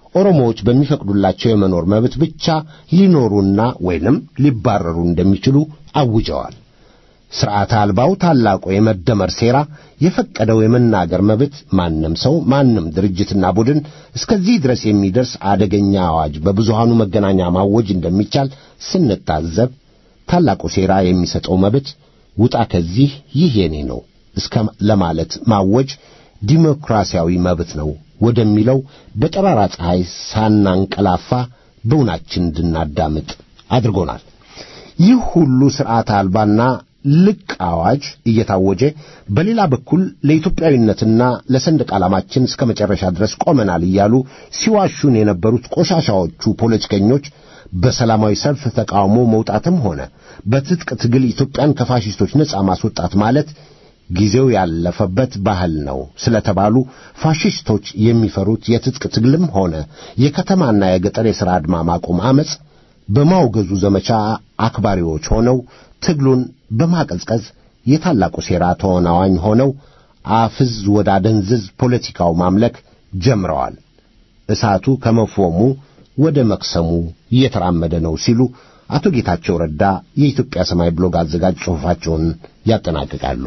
ኦሮሞዎች በሚፈቅዱላቸው የመኖር መብት ብቻ ሊኖሩና ወይንም ሊባረሩ እንደሚችሉ አውጀዋል። ሥርዓተ አልባው ታላቁ የመደመር ሴራ የፈቀደው የመናገር መብት ማንም ሰው ማንም ድርጅትና ቡድን እስከዚህ ድረስ የሚደርስ አደገኛ አዋጅ በብዙሃኑ መገናኛ ማወጅ እንደሚቻል ስንታዘብ ታላቁ ሴራ የሚሰጠው መብት ውጣ ከዚህ ይህ የኔ ነው እስከ ለማለት ማወጅ ዲሞክራሲያዊ መብት ነው ወደሚለው በጠራራ ፀሐይ ሳናንቀላፋ በውናችን እንድናዳምጥ አድርጎናል። ይህ ሁሉ ሥርዓት አልባና ልቅ አዋጅ እየታወጀ በሌላ በኩል ለኢትዮጵያዊነትና ለሰንደቅ ዓላማችን እስከ መጨረሻ ድረስ ቆመናል እያሉ ሲዋሹን የነበሩት ቆሻሻዎቹ ፖለቲከኞች በሰላማዊ ሰልፍ ተቃውሞ መውጣትም ሆነ በትጥቅ ትግል ኢትዮጵያን ከፋሽስቶች ነጻ ማስወጣት ማለት ጊዜው ያለፈበት ባህል ነው ስለተባሉ ፋሽስቶች የሚፈሩት የትጥቅ ትግልም ሆነ የከተማና የገጠር የሥራ አድማ ማቆም ዐመፅ በማውገዙ ዘመቻ አክባሪዎች ሆነው ትግሉን በማቀዝቀዝ የታላቁ ሴራ ተወናዋኝ ሆነው አፍዝ ወደ አደንዝዝ ፖለቲካው ማምለክ ጀምረዋል። እሳቱ ከመፎሙ ወደ መክሰሙ እየተራመደ ነው ሲሉ አቶ ጌታቸው ረዳ የኢትዮጵያ ሰማይ ብሎግ አዘጋጅ ጽሑፋቸውን ያጠናቅቃሉ።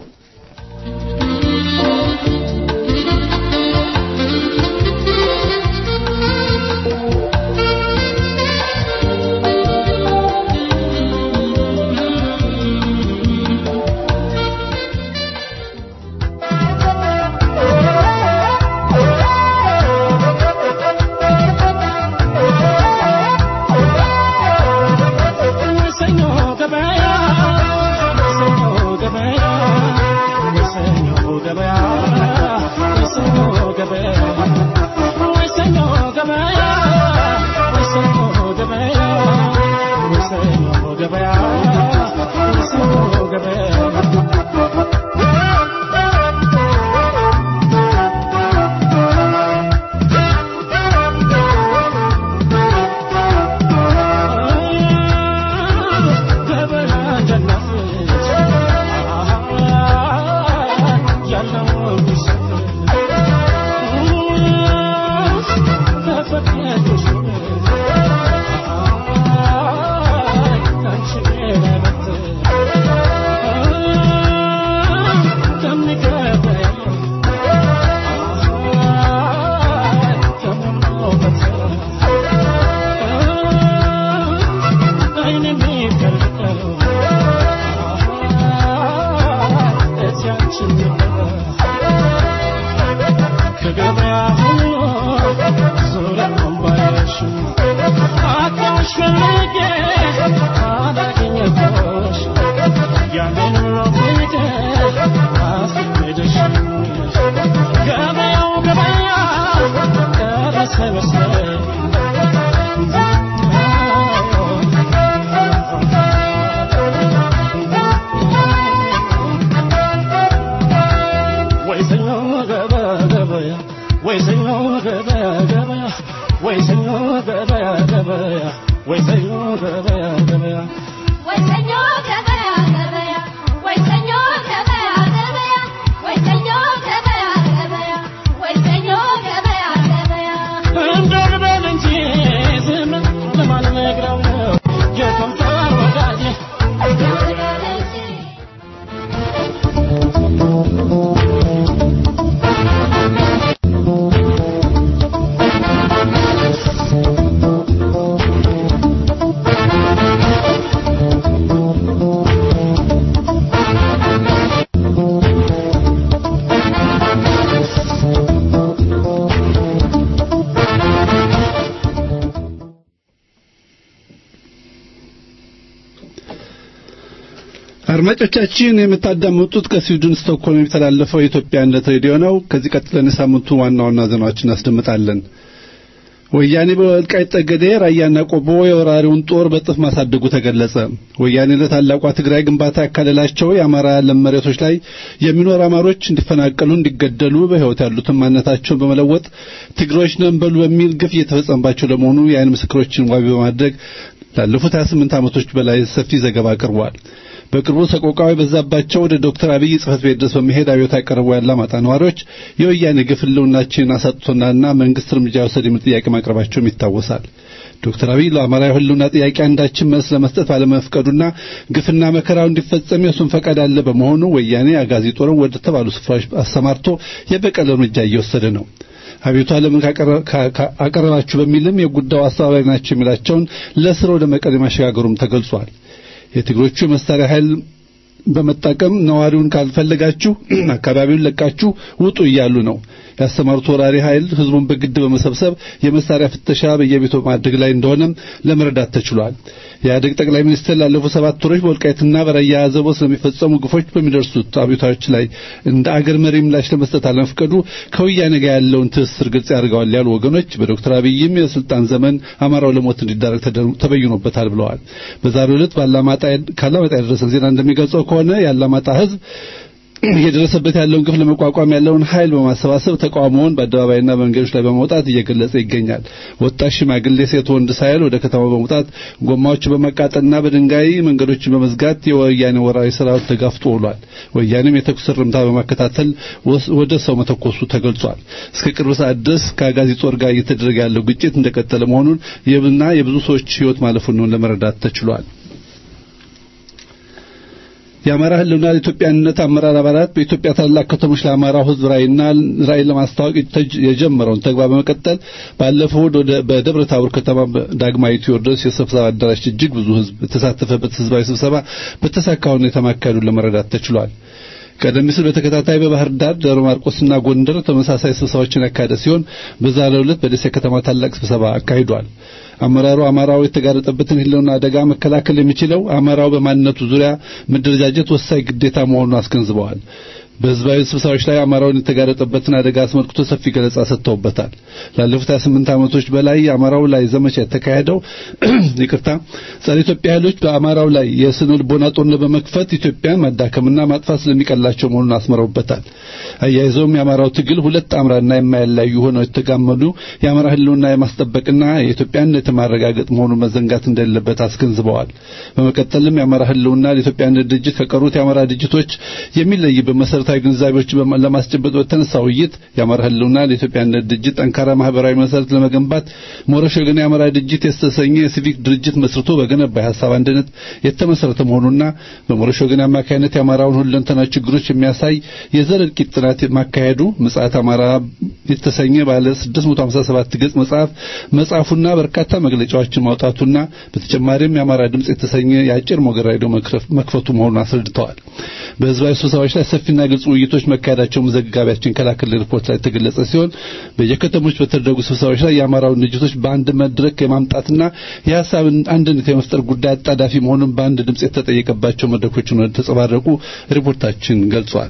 አድማጮቻችን የምታዳምጡት ከስዊድን ስቶክሆልም የሚተላለፈው የኢትዮጵያነት ሬዲዮ ነው። ከዚህ ቀጥለን የሳምንቱ ዋና ዋና ዜናዎችን እናስደምጣለን። ወያኔ በወልቃይት ጠገዴ፣ ራያና ቆቦ የወራሪውን ጦር በጥፍ ማሳደጉ ተገለጸ። ወያኔ ለታላቋ ትግራይ ግንባታ ያካለላቸው የአማራ ለም መሬቶች ላይ የሚኖሩ አማሮች እንዲፈናቀሉ፣ እንዲገደሉ በሕይወት ያሉትን ማንነታቸውን በመለወጥ ትግሮች ነን በሉ በሚል ግፍ እየተፈጸመባቸው ለመሆኑ የዓይን ምስክሮችን ዋቢ በማድረግ ላለፉት 28 ዓመቶች በላይ ሰፊ ዘገባ አቅርቧል። በቅርቡ ሰቆቃው የበዛባቸው ወደ ዶክተር አብይ ጽህፈት ቤት ድረስ በመሄድ አብዮት ያቀረቡ ያላማጣ ነዋሪዎች የወያኔ ግፍ ህልውናችንን አሳጥቶናልና መንግስት እርምጃ ይውሰድ የሚል ጥያቄ ማቅረባቸውም ይታወሳል። ዶክተር አብይ ለአማራ የህልውና ጥያቄ አንዳችን መልስ ለመስጠት ባለመፍቀዱና ግፍና መከራው እንዲፈጸም የሱን ፈቃድ አለ በመሆኑ ወያኔ አጋዚ ጦርን ወደ ተባሉ ስፍራዎች አሰማርቶ የበቀል እርምጃ እየወሰደ ነው። አቤቱ ለምን አቀረባችሁ በሚልም የጉዳዩ አስተባባሪ ናቸው የሚላቸውን ለስር ወደ መቀሌ ማሸጋገሩም ተገልጿል። የትግሮቹ የመሳሪያ ኃይል በመጠቀም ነዋሪውን ካልፈለጋችሁ አካባቢውን ለቃችሁ ውጡ እያሉ ነው። ያሰማሩት ወራሪ ኃይል ህዝቡን በግድ በመሰብሰብ የመሳሪያ ፍተሻ በየቤቱ ማድረግ ላይ እንደሆነም ለመረዳት ተችሏል። የኢህአዴግ ጠቅላይ ሚኒስትር ላለፉት ሰባት ወሮች በወልቃይትና በራያ አዘቦ ስለሚፈጸሙ ግፎች በሚደርሱት አቤቱታዎች ላይ እንደ አገር መሪ ምላሽ ለመስጠት አለመፍቀዱ ከወያኔ ጋር ያለውን ትስስር ግልጽ ያደርገዋል ያሉ ወገኖች በዶክተር አብይም የስልጣን ዘመን አማራው ለሞት እንዲዳረግ ተበይኖበታል ብለዋል። በዛሬው ዕለት ካላማጣ የደረሰ ዜና እንደሚገልጸው ከሆነ የአላማጣ ህዝብ እየደረሰበት ያለውን ግፍ ለመቋቋም ያለውን ኃይል በማሰባሰብ ተቃውሞውን በአደባባይና በመንገዶች ላይ በመውጣት እየገለጸ ይገኛል። ወጣት፣ ሽማግሌ፣ ሴት፣ ወንድ ሳይል ወደ ከተማው በመውጣት ጎማዎችን በማቃጠልና በድንጋይ መንገዶችን በመዝጋት የወያኔ ወራሪ ሰራዊት ተጋፍጦ ውሏል። ወያኔም የተኩስ እርምታ በማከታተል ወደ ሰው መተኮሱ ተገልጿል። እስከ ቅርብ ሰዓት ድረስ ከአጋዚ ጦር ጋር እየተደረገ ያለው ግጭት እንደቀጠለ መሆኑን እና የብዙ ሰዎች ህይወት ማለፉን ለመረዳት ተችሏል። የአማራ ህልውና ለኢትዮጵያነት አመራር አባላት በኢትዮጵያ ታላላቅ ከተሞች ለአማራው ህዝብ ራዕይና ራዕይ ለማስታወቅ የጀመረውን ተግባር በመቀጠል ባለፈው ወደ በደብረ ታቦር ከተማ ዳግማዊ ቴዎድሮስ የስብሰባ አዳራሽ እጅግ ብዙ ህዝብ የተሳተፈበት ህዝባዊ ስብሰባ በተሳካ ሁኔታ ማካሄዱን ለመረዳት ተችሏል። ቀደም ሲል በተከታታይ በባህር ዳር፣ ደብረ ማርቆስና ጎንደር ተመሳሳይ ስብሰባዎችን ያካሄደ ሲሆን በዛሬው ዕለት በደሴ ከተማ ታላቅ ስብሰባ አካሂዷል። አመራሩ አማራው የተጋረጠበትን ህልውና አደጋ መከላከል የሚችለው አማራው በማንነቱ ዙሪያ መደረጃጀት ወሳኝ ግዴታ መሆኑን አስገንዝበዋል። በህዝባዊ ስብሰባዎች ላይ አማራውን የተጋረጠበትን አደጋ አስመልክቶ ሰፊ ገለጻ ሰጥተውበታል። ላለፉት 28 ዓመቶች በላይ አማራው ላይ ዘመቻ የተካሄደው ይቅርታ ጸረ ኢትዮጵያ ኃይሎች በአማራው ላይ የስነ ልቦና ጦርነት በመክፈት ኢትዮጵያን ማዳከምና ማጥፋት ስለሚቀላቸው መሆኑን አስመረውበታል። አያይዘውም የአማራው ትግል ሁለት አምራና የማያላዩ ሆነው የተጋመዱ የአማራ ህልውና የማስጠበቅና የኢትዮጵያን የማረጋገጥ መሆኑን መዘንጋት እንደሌለበት አስገንዝበዋል። በመቀጠልም የአማራ ህልውና ለኢትዮጵያነት ድርጅት ከቀሩት የአማራ ድርጅቶች የሚለይበት መሰረታዊ ግንዛቤዎች ለማስጨበጥ በተነሳ ውይይት የአማራ ህልውና ለኢትዮጵያነት ድርጅት ጠንካራ ማህበራዊ መሰረት ለመገንባት ሞረሽ ወገን የአማራ ድርጅት የተሰኘ የሲቪክ ድርጅት መስርቶ በገነባ የሀሳብ አንድነት የተመሰረተ መሆኑና በሞረሽ ወገን አማካይነት የአማራውን ሁለንተናዊ ችግሮች የሚያሳይ የዘር እልቂት ጥናት ማካሄዱ ምጽአት አማራ የተሰኘ ባለ 657 ገጽ መጽሐፍ መጽሐፉና በርካታ መግለጫዎችን ማውጣቱና በተጨማሪም የአማራ ድምጽ የተሰኘ የአጭር ሞገድ ራዲዮ መክፈቱ መሆኑን አስረድተዋል። በህዝባዊ ስብሰባዎች ላይ ሰፊና ግልጽ ውይይቶች መካሄዳቸውን ዘጋቢያችን ከላከልን ሪፖርት ላይ የተገለጸ ሲሆን በየከተሞች በተደረጉ ስብሰባዎች ላይ የአማራውን ድርጅቶች በአንድ መድረክ የማምጣትና የሀሳብ አንድነት የመፍጠር ጉዳይ አጣዳፊ መሆኑን በአንድ ድምጽ የተጠየቀባቸው መድረኮች ተንጸባረቁ ሪፖርታችን ገልጿል።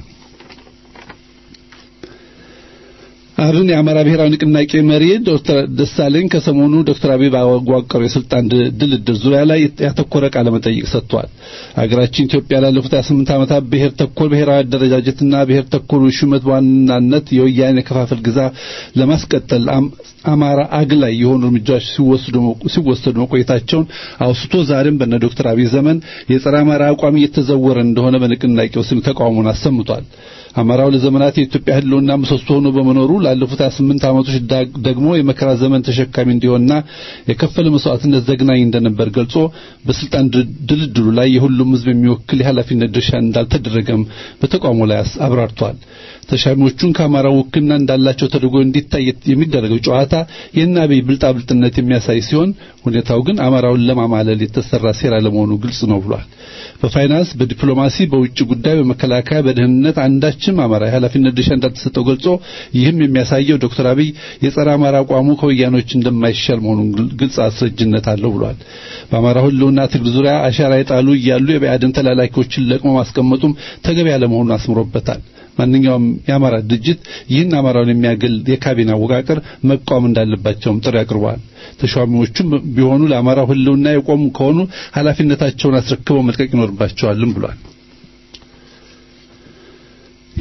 አብን የአማራ ብሔራዊ ንቅናቄ መሪ ዶክተር ደሳለኝ ከሰሞኑ ዶክተር አብይ ባዋቀሩ የስልጣን ድልድል ዙሪያ ላይ ያተኮረ ቃለ መጠይቅ ሰጥቷል። ሀገራችን ኢትዮጵያ ላለፉት 28 ዓመታት ብሔር ተኮር ብሔራዊ አደረጃጀትና ብሔር ተኮር ሹመት በዋናነት የወያኔ ከፋፈል ግዛ ለማስቀጠል አማራ አግላይ የሆኑ እርምጃዎች ሲወሰዱ መቆየታቸውን አውስቶ ዛሬም በነ ዶክተር አብይ ዘመን የጸረ አማራ አቋም እየተዘወረ እንደሆነ በንቅናቄው ስም ተቃውሞን አሰምቷል። አማራው ለዘመናት የኢትዮጵያ ህልውና ምሰሶ ሆኖ በመኖሩ ላለፉት 28 ዓመቶች ደግሞ የመከራ ዘመን ተሸካሚ እንዲሆንና የከፈለ መስዋዕትነት ዘግናኝ እንደነበር ገልጾ በስልጣን ድልድሉ ላይ የሁሉም ህዝብ የሚወክል የኃላፊነት ድርሻ እንዳልተደረገም በተቃውሞ ላይ አብራርቷል። ተሻሚዎቹን ከአማራው ውክልና እንዳላቸው ተደርጎ እንዲታይ የሚደረገው ጨዋታ የአብይ ብልጣብልጥነት የሚያሳይ ሲሆን ሁኔታው ግን አማራውን ለማማለል የተሰራ ሴራ ለመሆኑ ግልጽ ነው ብሏል። በፋይናንስ፣ በዲፕሎማሲ፣ በውጭ ጉዳይ፣ በመከላከያ፣ በደህንነት አንዳችም አማራ የኃላፊነት ድርሻ እንዳልተሰጠው ገልጾ ይህም የሚያሳየው ዶክተር አብይ የጸረ አማራ አቋሙ ከወያኖች እንደማይሻል መሆኑን ግልጽ አስረጅነት አለው ብሏል። በአማራ ህልውና ትግል ዙሪያ አሻራ የጣሉ እያሉ የብአዴን ተላላኪዎችን ለቅሞ ማስቀመጡም ተገቢ ያለመሆኑን አስምሮበታል። ማንኛውም የአማራ ድርጅት ይህን አማራውን የሚያገል የካቢኔ አወቃቀር መቃወም እንዳለባቸውም ጥሪ አቅርበዋል። ተሿሚዎቹም ቢሆኑ ለአማራው ህልውና የቆሙ ከሆኑ ኃላፊነታቸውን አስረክበው መልቀቅ ይኖርባቸዋልም ብሏል።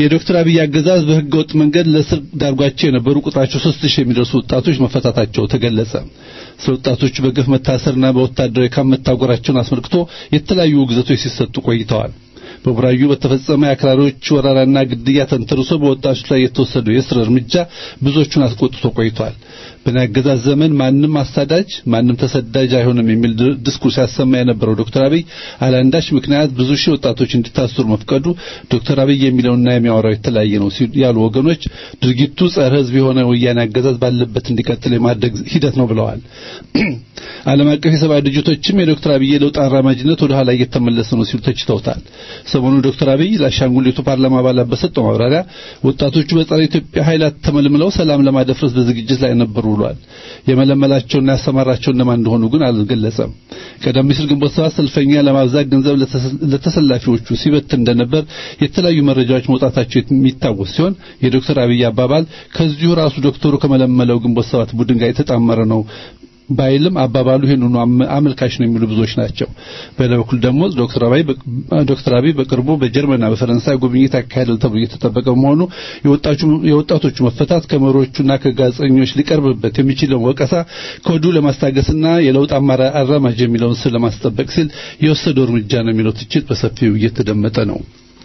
የዶክተር አብይ አገዛዝ በህገ ወጥ መንገድ ለእስር ዳርጓቸው የነበሩ ቁጥራቸው ሦስት ሺህ የሚደርሱ ወጣቶች መፈታታቸው ተገለጸ። ስለ ወጣቶቹ በግፍ መታሰርና በወታደራዊ ካምፕ መታጎራቸውን አስመልክቶ የተለያዩ ውግዘቶች ሲሰጡ ቆይተዋል። በቡራዩ በተፈጸመ የአክራሪዎች ወረራና ግድያ ተንተርሶ በወጣቶች ላይ የተወሰደው የእስር እርምጃ ብዙዎቹን አስቆጥቶ ቆይቷል። በእኔ አገዛዝ ዘመን ማንም አሳዳጅ ማንም ተሰዳጅ አይሆንም የሚል ዲስኩርስ ያሰማ የነበረው ዶክተር አብይ አላንዳች ምክንያት ብዙ ሺህ ወጣቶች እንዲታሰሩ መፍቀዱ ዶክተር አብይ የሚለውና የሚያወራው የተለያየ ነው ያሉ ወገኖች ድርጊቱ ጸረ ሕዝብ የሆነ ወያኔ አገዛዝ ባለበት እንዲቀጥል የማድረግ ሂደት ነው ብለዋል። ዓለም አቀፍ የሰብአዊ ድርጅቶችም የዶክተር አብይ የለውጥ አራማጅነት ወደ ኋላ እየተመለሰ ነው ሲሉ ተችተውታል። ሰሞኑ ዶክተር አብይ ለአሻንጉሊቱ ፓርላማ አባላት በሰጠው ማብራሪያ ወጣቶቹ በጸረ ኢትዮጵያ ኃይላት ተመልምለው ሰላም ለማደፍረስ በዝግጅት ላይ ነበሩ ብሏል። የመለመላቸውና ያሰማራቸው እነማን እንደሆኑ ግን አልገለጸም። ቀደም ሲል ግንቦት ሰባት ሰልፈኛ ለማብዛት ገንዘብ ለተሰላፊዎቹ ሲበት እንደነበር የተለያዩ መረጃዎች መውጣታቸው የሚታወስ ሲሆን የዶክተር አብይ አባባል ከዚሁ ራሱ ዶክተሩ ከመለመለው ግንቦት ሰባት ቡድን ጋር የተጣመረ ነው ባይልም አባባሉ ይህንኑ አመልካች ነው የሚሉ ብዙዎች ናቸው። በሌላ በኩል ደግሞ ዶክተር አብይ ዶክተር አብይ በቅርቡ በጀርመንና በፈረንሳይ ጉብኝት ያካሄዳል ተብሎ እየተጠበቀ በመሆኑ የወጣቶቹ መፈታት ከመሪዎቹና ከጋዜጠኞች ሊቀርብበት የሚችለውን ወቀሳ ከወዲሁ ለማስታገስና የለውጥ አራማጅ የሚለውን ስም ለማስጠበቅ ሲል የወሰደው እርምጃ ነው የሚለው ትችት በሰፊው እየተደመጠ ነው።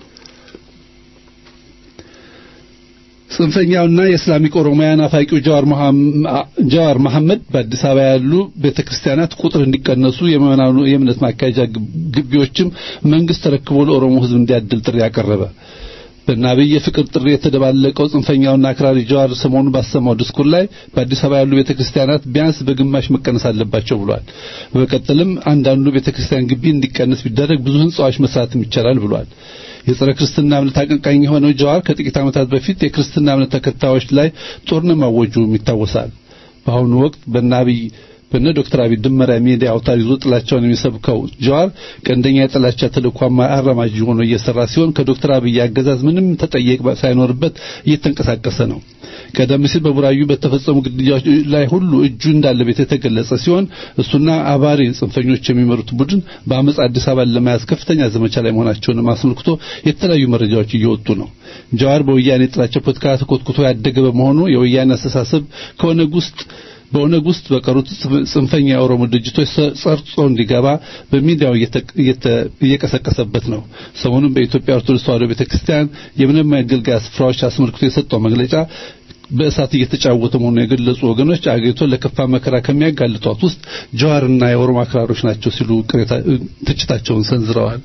ጽንፈኛውና የእስላሚክ ኦሮሞያ ናፋቂው ጀዋር መሐመድ በአዲስ አበባ ያሉ ቤተክርስቲያናት ቁጥር እንዲቀነሱ የምዕመናኑ የእምነት ማካሄጃ ግቢዎችም መንግስት ተረክቦ ለኦሮሞ ሕዝብ እንዲያድል ጥሪ ያቀረበ በእነ አብይ የፍቅር ጥሪ የተደባለቀው ጽንፈኛውና አክራሪ ጀዋር ሰሞኑን ባሰማው ድስኩር ላይ በአዲስ አበባ ያሉ ቤተክርስቲያናት ቢያንስ በግማሽ መቀነስ አለባቸው ብሏል። በመቀጠልም አንዳንዱ ቤተክርስቲያን ግቢ እንዲቀነስ ቢደረግ ብዙ ህንጻዎች መስራትም ይቻላል ብሏል። የጸረ ክርስትና እምነት አቀንቃኝ የሆነው ጀዋር ከጥቂት ዓመታት በፊት የክርስትና እምነት ተከታዮች ላይ ጦርነት ማወጁም ይታወሳል። በአሁኑ ወቅት በእነ አብይ በነ ዶክተር አብይ ድመራ ሚዲያ አውታር ይዞ ጥላቻውን የሚሰብከው ጀዋር ቀንደኛ የጥላቻ ተልዕኮ አራማጅ ሆኖ እየሰራ ሲሆን ከዶክተር አብይ አገዛዝ ምንም ተጠየቅ ሳይኖርበት እየተንቀሳቀሰ ነው። ቀደም ሲል በቡራዩ በተፈጸሙ ግድያዎች ላይ ሁሉ እጁ እንዳለበት የተገለጸ ሲሆን እሱና አባሪ ጽንፈኞች የሚመሩት ቡድን በአመፅ አዲስ አበባን ለመያዝ ከፍተኛ ዘመቻ ላይ መሆናቸውን አስመልክቶ የተለያዩ መረጃዎች እየወጡ ነው። ጀዋር በወያኔ ጥላቻ ፖለቲካ ተኮትኩቶ ያደገ በመሆኑ የወያኔ አስተሳሰብ ከኦነግ ውስጥ በኦነግ ውስጥ በቀሩት ጽንፈኛ የኦሮሞ ድርጅቶች ሰርጾ እንዲገባ በሚዲያው እየቀሰቀሰበት ነው። ሰሞኑን በኢትዮጵያ ኦርቶዶክስ ተዋሕዶ ቤተክርስቲያን የምንም መገልገያ ስፍራዎች አስመልክቶ የሰጠው መግለጫ በእሳት እየተጫወተ መሆኑን የገለጹ ወገኖች አገሪቱን ለከፋ መከራ ከሚያጋልጧት ውስጥ ጀዋርና የኦሮሞ አክራሮች ናቸው ሲሉ ትችታቸውን ሰንዝረዋል።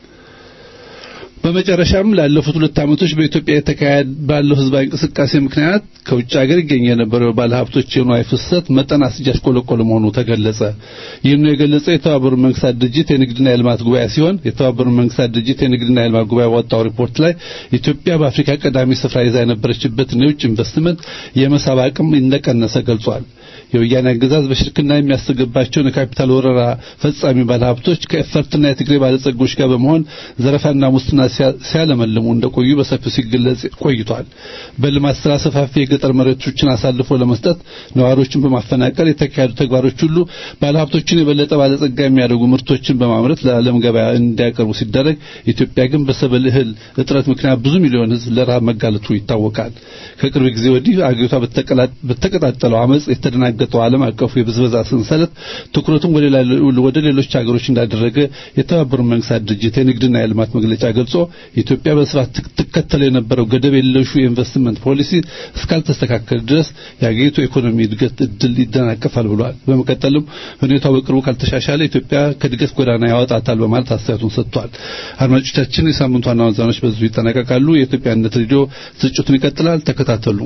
በመጨረሻም ላለፉት ሁለት ዓመቶች በኢትዮጵያ የተካሄደ ባለው ህዝባዊ እንቅስቃሴ ምክንያት ከውጭ ሀገር ይገኝ የነበረው ባለሀብቶች የንዋይ ፍሰት መጠን አስያሽቆለቆለ መሆኑ ተገለጸ። ይህን የገለጸው የተባበሩት መንግስታት ድርጅት የንግድና የልማት ጉባኤ ሲሆን የተባበሩት መንግስታት ድርጅት የንግድና የልማት ጉባኤ ባወጣው ሪፖርት ላይ ኢትዮጵያ በአፍሪካ ቀዳሚ ስፍራ ይዛ የነበረችበትን የውጭ ኢንቨስትመንት የመሳብ አቅም እንደቀነሰ ገልጿል። የወያኔ አገዛዝ በሽርክና የሚያስገባቸውን የካፒታል ወረራ ፈጻሚ ባለሀብቶች ከኤፈርትና የትግሬ ባለጸጎች ጋር በመሆን ዘረፋና ሙስና ሲያለመልሙ እንደቆዩ በሰፊው ሲገለጽ ቆይቷል። በልማት ስራ ሰፋፊ የገጠር መሬቶችን አሳልፎ ለመስጠት ነዋሪዎችን በማፈናቀል የተካሄዱ ተግባሮች ሁሉ ባለሀብቶችን የበለጠ ባለጸጋ የሚያደርጉ ምርቶችን በማምረት ለዓለም ገበያ እንዲያቀርቡ ሲደረግ ኢትዮጵያ ግን በሰብል እህል እጥረት ምክንያት ብዙ ሚሊዮን ሕዝብ ለረሃብ መጋለጡ ይታወቃል። ከቅርብ ጊዜ ወዲህ አገሪቷ በተቀጣጠለው አመጽ የተደናገጠው ዓለም አቀፉ የብዝበዛ ሰንሰለት ትኩረቱን ወደ ሌሎች ሀገሮች እንዳደረገ የተባበሩት መንግስታት ድርጅት የንግድና የልማት መግለጫ ገልጾ ኢትዮጵያ በስፋት ትከተለው የነበረው ገደብ የለሹ የኢንቨስትመንት ፖሊሲ እስካልተስተካከለ ድረስ የአገሪቱ ኢኮኖሚ እድገት እድል ይደናቀፋል ብሏል። በመቀጠልም ሁኔታው በቅርቡ ካልተሻሻለ ኢትዮጵያ ከእድገት ጎዳና ያወጣታል በማለት አስተያየቱን ሰጥቷል። አድማጮቻችን፣ የሳምንቱ ዋና ዋና ዜናዎች በዚሁ ይጠናቀቃሉ። የኢትዮጵያ አንድነት ሬዲዮ ስርጭቱን ይቀጥላል። ተከታተሉ።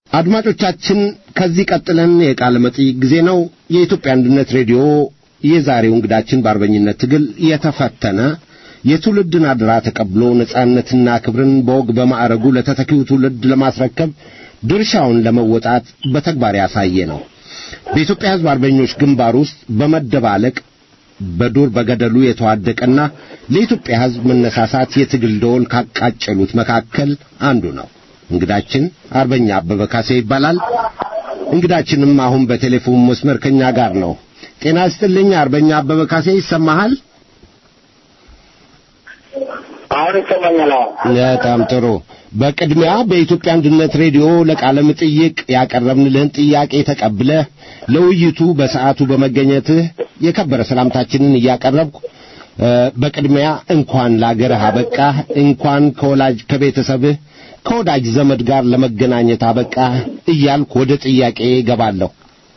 አድማጮቻችን ከዚህ ቀጥለን የቃለ መጠይቅ ጊዜ ነው። የኢትዮጵያ አንድነት ሬዲዮ የዛሬው እንግዳችን በአርበኝነት ትግል የተፈተነ የትውልድን አደራ ተቀብሎ ነጻነትና ክብርን በወግ በማዕረጉ ለተተኪው ትውልድ ለማስረከብ ድርሻውን ለመወጣት በተግባር ያሳየ ነው። በኢትዮጵያ ሕዝብ አርበኞች ግንባር ውስጥ በመደባለቅ በዱር በገደሉ የተዋደቀና ለኢትዮጵያ ሕዝብ መነሳሳት የትግል ደወል ካቃጨሉት መካከል አንዱ ነው። እንግዳችን አርበኛ አበበ ካሴ ይባላል። እንግዳችንም አሁን በቴሌፎን መስመር ከኛ ጋር ነው። ጤና ይስጥልኝ አርበኛ አበበ ካሴ ይሰማሃል? አሁን ይሰማኛል። በጣም ጥሩ። በቅድሚያ በኢትዮጵያ አንድነት ሬዲዮ ለቃለ መጠይቅ ያቀረብንልህን ጥያቄ ተቀብለህ ለውይይቱ በሰዓቱ በመገኘትህ የከበረ ሰላምታችንን እያቀረብኩ በቅድሚያ እንኳን ለአገርህ አበቃህ፣ እንኳን ከወላጅ ከቤተሰብህ ከወዳጅ ዘመድ ጋር ለመገናኘት አበቃህ እያልኩ ወደ ጥያቄ ገባለሁ።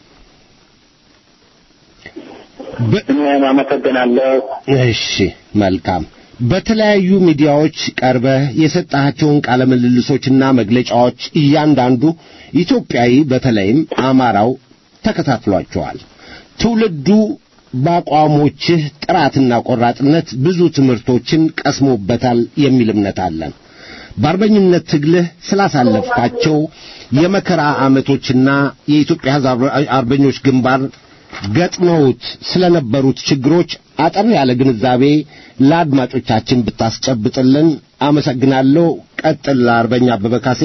እኔም አመሰግናለሁ። እሺ፣ መልካም። በተለያዩ ሚዲያዎች ቀርበህ የሰጣቸውን ቃለ ምልልሶችና መግለጫዎች እያንዳንዱ ኢትዮጵያዊ በተለይም አማራው ተከታትሏቸዋል። ትውልዱ በአቋሞችህ ጥራትና ቆራጥነት ብዙ ትምህርቶችን ቀስሞበታል የሚል እምነት አለን። በአርበኝነት ትግልህ ስላሳለፍካቸው የመከራ ዓመቶችና የኢትዮጵያ ሕዝብ አርበኞች ግንባር ገጥመውት ስለነበሩት ችግሮች አጠር ያለ ግንዛቤ ለአድማጮቻችን ብታስጨብጥልን አመሰግናለሁ። ቀጥል አርበኛ አበበ ካሴ።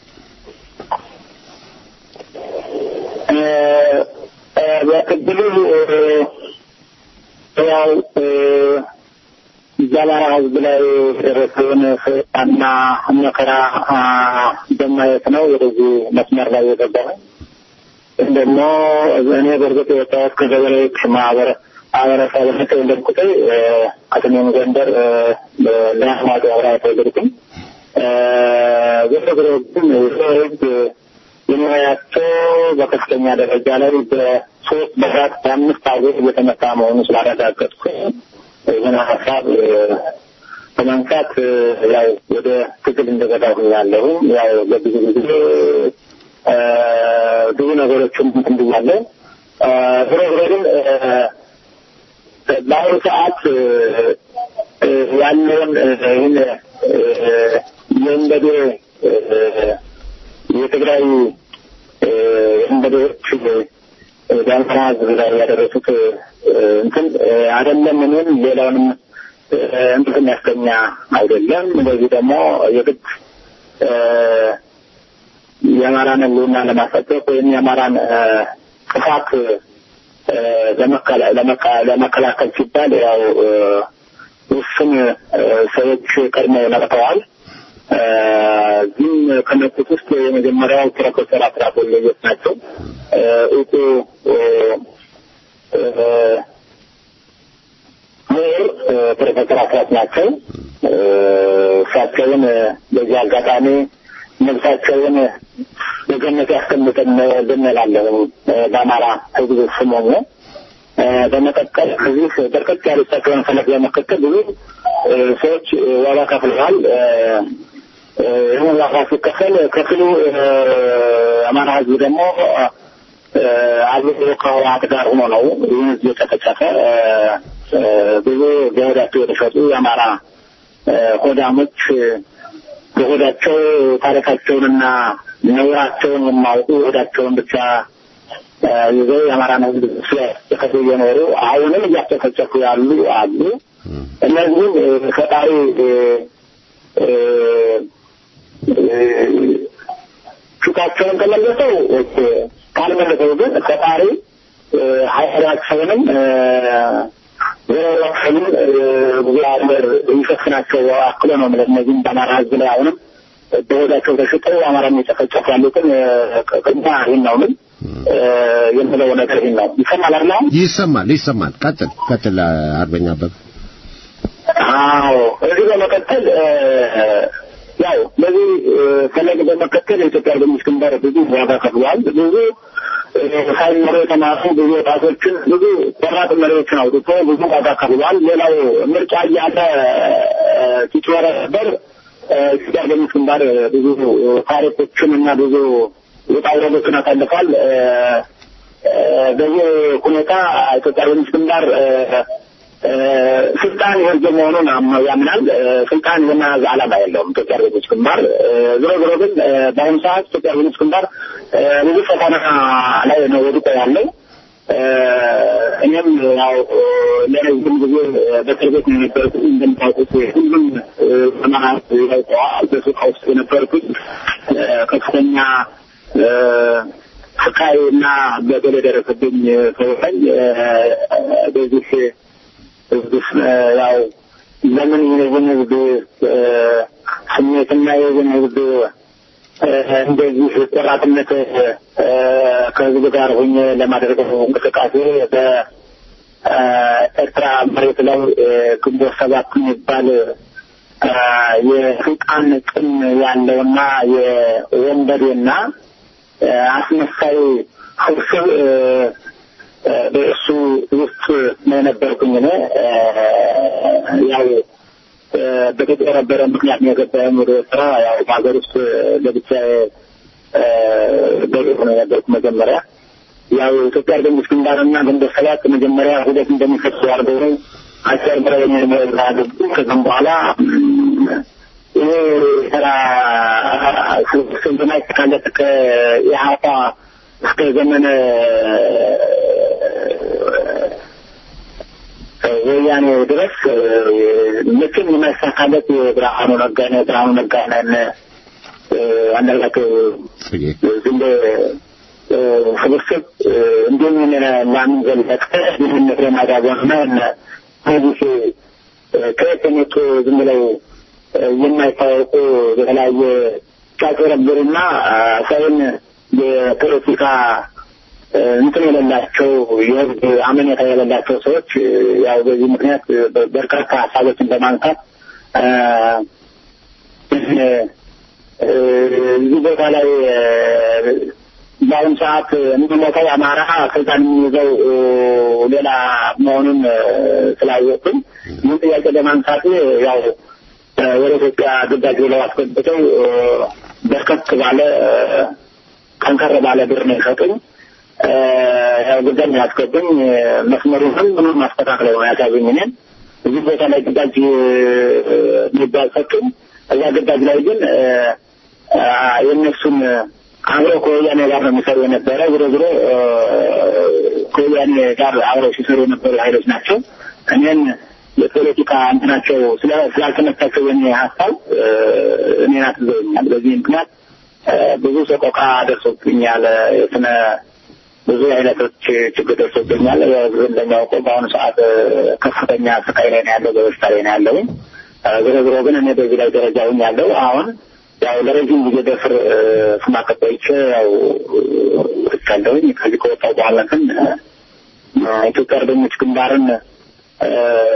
በክልሉ ያው በአማራ ሕዝብ ላይ የደረሰውን ፍጣና መከራ በማየት ነው ወደዚህ መስመር ላይ የገባው። ደግሞ እኔ በእርግጥ የወጣሁት ከገበሬዎች ማህበረ ማህበረሰብ ነው የተወለድኩት። አጥሜም ጎንደር ለአማዶ አብራ የተወለድኩኝ። ዞሮ ዞሮ ግን ህዝብ የሙያቸው በከፍተኛ ደረጃ ላይ በሶስት በአራት በአምስት አገር እየተመታ መሆኑ ስላረጋገጥኩ ይህን ሀሳብ በማንሳት ያው ወደ ትግል እንደገባሁ ያለሁ ያው በብዙ ጊዜ ብዙ ነገሮችን እንትን ብያለሁ። ዞሮ ዞሮ ግን በአሁኑ ሰዓት ያለውን ይህን የእንበዴ የትግራይ እንበዴዎች በአማራ ህዝብ ላይ ያደረሱት እንትን አይደለም እኔም ሌላውንም እንትን የሚያስገኛ አይደለም። እንደዚህ ደግሞ የግድ የአማራን ህልውና ለማስጠበቅ ወይም የአማራን ጥፋት ለመከላከል ሲባል ያው ውስን ሰዎች ቀድመው ነቅተዋል። ግን ከነቁት ውስጥ የመጀመሪያው ፕሮፌሰር አስራት ወልደየስ ናቸው። እውቁ ምሁር ፕሮፌሰር አስራት ናቸው። እሳቸውን በዚህ አጋጣሚ ነፍሳቸውን በገነት ያስቀምጠን ብንላለሁ በአማራ ህዝብ ስም ሆኖ በመቀጠል ከዚህ በርከት ያሉ እሳቸውን ፈለግ በመከተል ብዙ ሰዎች ዋጋ ከፍለዋል። ይህን ዋጋ ሲከፈል ክፍሉ አማራ ህዝብ ደግሞ አብሮ ከህወሓት ጋር ሆኖ ነው ይህን ህዝብ የጨፈጨፈ ብዙ በሆዳቸው የተሸጡ የአማራ ሆዳሞች በሆዳቸው ታሪካቸውንና ነውራቸውን የማውቁ ሆዳቸውን ብቻ ይዘው የአማራን ህዝብ ሲያስጨፈጭፉ እየኖሩ አሁንም እያስጨፈጨፉ ያሉ አሉ። እነዚህም ፈጣሪ ፊታቸውን ከመለሰው ካልመለሰው ግን ፈጣሪ ሀይላቸውንም ዘራቸውንም እግዚአብሔር ይሸፍናቸው አክሎ ነው ማለት እነዚህም በአማራ ህዝብ ላይ አሁንም በሆዳቸው ተሽጠው አማራ የሚጨፈጨፉ ያሉትን ቅድማ ይህን ነው ምን የምለው ነገር ይህን ነው። ይሰማል አይደል? አሁን ይሰማል ይሰማል። ቀጥል ቀጥል አርበኛ አበበ። አዎ እዚህ በመቀጠል ያው በዚህ ፈለግ በመከተል የኢትዮጵያ አርበኞች ግንባር ብዙ ዋጋ ከፍሏል። ብዙ ሳይመሩ የተማሩ ብዙ ወጣቶችን ብዙ ቆራጥ መሪዎችን አውጥቶ ብዙ ዋጋ ከፍሏል። ሌላው ምርጫ እያለ ሲጭበረበር ኢትዮጵያ አርበኞች ግንባር ብዙ ታሪኮችን እና ብዙ ውጣ ውረዶችን አሳልፏል። እ፣ እ፣ በዚህ ሁኔታ ኢትዮጵያ አርበኞች ግንባር እ፣ እ፣ ስልጣን የህዝብ መሆኑን አም- ያምናል። እ፣ ስልጣን የመያዝ ዓላማ የለውም ኢትዮጵያ አርበኞች ግንባር። እ፣ ዞሮ ዞሮ ግን እ፣ በአሁኑ ሰዓት ኢትዮጵያ አርበኞች ግንባር እ፣ ብዙ ፈተና ላይ ነው ወድቆ ያለው። እ፣ እኔም ያው እ፣ ለረዥም ጊዜ በእስር ቤት ነው የነበርኩት። እንደምታውቁት ሁሉም እ፣ ዘመናት ያውቀዋል። በሱቃ ውስጥ የነበርኩት እ፣ ከፍተኛ እ፣ ስቃይ እና በደል የደረሰብኝ ሰው ነኝ። እ፣ በዚህ ህዝብ ያው ለምን የህዝብን ህዝብ እ፣ ስሜትና የህዝብን ህዝብ እ፣ እንደዚህ ቆራጥነት እ፣ ከህዝብ ጋር ሆኜ ለማደርገው እንቅስቃሴ በኤርትራ መሬት ላይ እ፣ ግንቦት ሰባት የሚባል እ፣ የስልጣን ጥም ያለውና የወንበዴና እ፣ አስመሳይ ስብስብ እ፣ እ፣ በእሱ ውስጥ ነው የነበርኩኝ እኔ እ፣ ያው እ፣ በተጨረበረ ምክንያት ነው የገባኝ ወደ ኤርትራ። ያው በሀገር ውስጥ ለብቻ በቤት ነው የነበርኩ መጀመሪያ። ያው ኢትዮጵያ አርበኞች ግንባርና ግንቦት ሰባት መጀመሪያ ሁለት እንደሚፈቱ አድርገው ነው አጭበርብረው የሚያደርጉ ከዛም በኋላ እም፣ ይሄ ስራ ስልጠና የተካለት ከኢህአፓ እስከ ዘመነ ወያኔ ድረስ እ፣ መቼም የማይሳካለት የብርሃኑ ነጋነ ብርሃኑ ነጋነን እ፣ አንዳርጋቸው ጽጌ ዝም እ፣ ስብስብ እ፣ እንዲሁም እነ ላምን ዘለቀ ድህነት የማዳበርና እነ እነዚህ እ፣ ከየት የመጡ ዝም ብለው እ፣ የማይታወቁ በተለያየ ሲያጭበረብሩና አ፣ ሰውን የፖለቲካ እ፣ እንትን የሌላቸው የህዝብ አመኔታ የሌላቸው ሰዎች እ፣ ያው በዚህ ምክንያት በ- በርካታ ሀሳቦችን በማንሳት እ፣ እ፣ እዚህ ቦታ ላይ እ፣ በአሁኑ ሰዓት የሚሞተው አማራ ስልጣን የሚይዘው እ፣ ሌላ መሆኑን እ፣ ስላወቅም ይህን ጥያቄ ለማንሳት ያው እ፣ ወደ ኢትዮጵያ ግዳጅ ብለው አስገብተው እ፣ በርከት ባለ እ፣ ጠንከር ባለ ብር ነው የሰጡኝ። እ፣ ያው ግዳጅ ነው ያስገቡኝ። እ፣ መስመሩንም ምኑን ማስተካከለው ነው ያሳዩኝ። እኔን እዚህ ቦታ ላይ ግዳጅ እ፣ የሚባል ሰጡኝ። እዛ ግዳጅ ላይ ግን እ፣ አ፣ የእነሱን አብረው ከወያኔ ጋር ነው የሚሰሩ የነበረ ዞሮ ዞሮ እ፣ ከወያኔ ጋር አብረው ሲሰሩ የነበሩ ኃይሎች ናቸው። እኔን የፖለቲካ እንትናቸው ስለ- ስላልተመቻቸው የኔ ሀሳብ እ፣ እኔን አትዘውኛል። በዚህ ምክንያት እ፣ ብዙ ሰቆቃ ደርሶብኛል። የስነ ብዙ አይነቶች ችግር ደርሶብኛል። እንደሚያውቀው በአሁኑ ሰዓት እ፣ ከፍተኛ ስቃይ ላይ ነው ያለው፣ በበሽታ ላይ ነው ያለውኝ። እ፣ ዞሮ ዞሮ ግን እኔ በዚህ ላይ ደረጃ ሁኝ ያለው አሁን ያው ለረጅም ጊዜ በፍር ስማቀቅ ቆይቼ ያው ወጥቻለሁኝ። ከዚህ ከወጣሁ በኋላ ግን እ፣ ኢትዮጵያ አርበኞች ግንባርን እ፣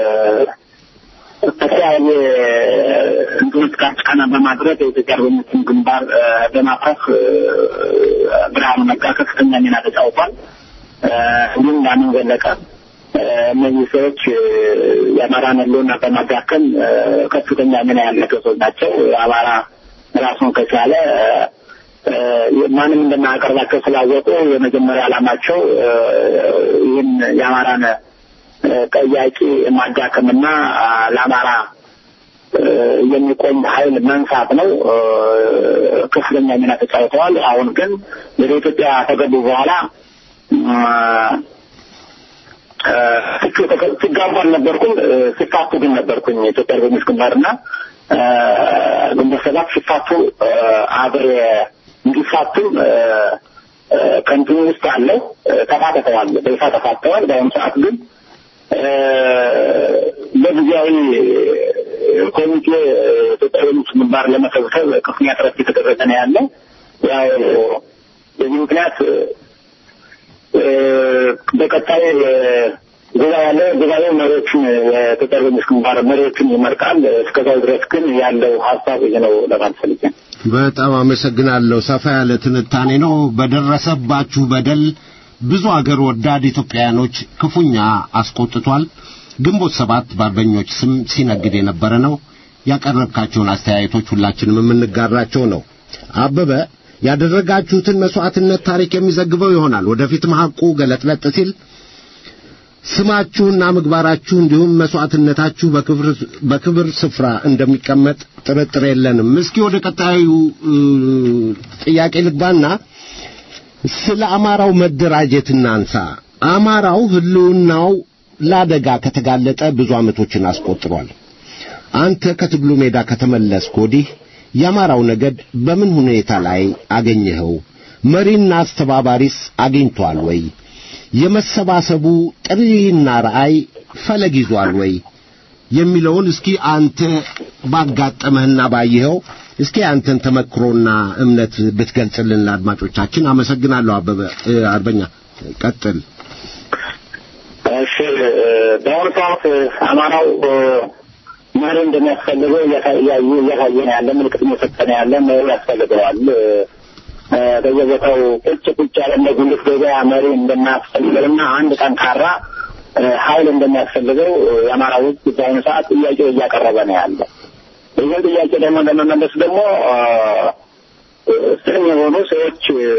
በተለያየ እንትኖች ጋር ጫና በማድረግ የኢትዮጵያ አርበኞችን ግንባር እ፣ በማፍረስ እ፣ ብርሃኑ ነጋ ከፍተኛ ሚና ተጫውቷል። እ፣ እንዲሁም ላምን ዘለቀ እ፣ እነዚህ ሰዎች እ፣ የአማራን ሕልውና በማዳከም እ፣ ከፍተኛ ሚና ያላቸው ሰዎች ናቸው። አማራ ራሱን ከቻለ እ፣ ማንም እንደማያቀርባቸው ስላወቁ የመጀመሪያ ዓላማቸው እ፣ ይህን የአማራን እ፣ ጠያቂ ማዳከምና አ፣ ለአማራ እ፣ የሚቆም ኃይል መንሳት ነው። እ፣ ከፍተኛ ሚና ተጫውተዋል። አሁን ግን ወደ ኢትዮጵያ ከገቡ በኋላ እ፣ እ፣ ሲክ- ሲጋቡ አልነበርኩም። እ፣ ሲፋቱ ግን ነበርኩኝ። የኢትዮጵያ አርበኞች ግንባርና እ፣ ግንቦት ሰባት ሲፋቱ እ፣ አብሬ እንዲፋቱም እ፣ እ፣ ከእንትኑ ውስጥ አለው እ፣ ተፋተተዋል። በይፋ ተፋተዋል። በአሁኑ ሰዓት ግን እ፣ በጊዜያዊ ኮሚቴ ኢትዮጵያ አርበኞች ግንባር ለመሰብሰብ ከፍተኛ ጥረት እየተደረገ ነው ያለው። ያው በዚህ ምክንያት እ፣ በቀጣይ እ፣ ጉባኤ ያለ ጉባኤው መሪዎችን የኢትዮጵያ አርበኞች ግንባር መሪዎችን ይመርጣል። እስከዛው ድረስ ግን ያለው ሀሳብ ይህ ነው ለማለት ፈልጌ ነው። በጣም አመሰግናለሁ። ሰፋ ያለ ትንታኔ ነው። በደረሰባችሁ በደል ብዙ አገር ወዳድ ኢትዮጵያውያኖች ክፉኛ አስቆጥቷል። ግንቦት ሰባት በአርበኞች ስም ሲነግድ የነበረ ነው። ያቀረብካቸውን አስተያየቶች ሁላችንም የምንጋራቸው ነው። አበበ ያደረጋችሁትን መስዋዕትነት ታሪክ የሚዘግበው ይሆናል። ወደፊትም ሐቁ ገለጥለጥ ሲል ስማችሁና ምግባራችሁ እንዲሁም መስዋዕትነታችሁ በክብር በክብር ስፍራ እንደሚቀመጥ ጥርጥር የለንም። እስኪ ወደ ቀጣዩ እ, ጥያቄ ልግባና ስለ አማራው መደራጀት እናንሳ። አማራው ህልውናው ለአደጋ ከተጋለጠ ብዙ ዓመቶችን አስቆጥሯል። አንተ ከትግሉ ሜዳ ከተመለስክ ወዲህ የአማራው ነገድ በምን ሁኔታ ላይ አገኘኸው? መሪና አስተባባሪስ አግኝቷል ወይ? የመሰባሰቡ ጥሪና ራእይ ፈለግ ይዟል ወይ? የሚለውን እስኪ አንተ ባጋጠመህና ባየኸው እስኪ አንተን ተመክሮና እምነት ብትገልጽልን ለአድማጮቻችን። አመሰግናለሁ። አበበ እ፣ አርበኛ ቀጥል። እሺ እ፣ በአሁኑ ሰዓት አማራው እ፣ መሪ እንደሚያስፈልገው እያሳ- እያዩ እያሳየን ያለ ምልክት እየሰጠን ያለ መሪ ያስፈልገዋል። እ፣ እ፣ በየቦታው ቁጭ ቁጭ ያለ እንደ ጉልት ገበያ መሪ እንደማያስፈልገውና አንድ ጠንካራ እ፣ ኃይል እንደሚያስፈልገው እ፣ የአማራ ውስጥ በአሁኑ ሰዓት ጥያቄው እያቀረበ ነው ያለ። ይህን ጥያቄ ደግሞ ለመመለስ ደግሞ እ፣ ስም የሆኑ ሰዎች እ፣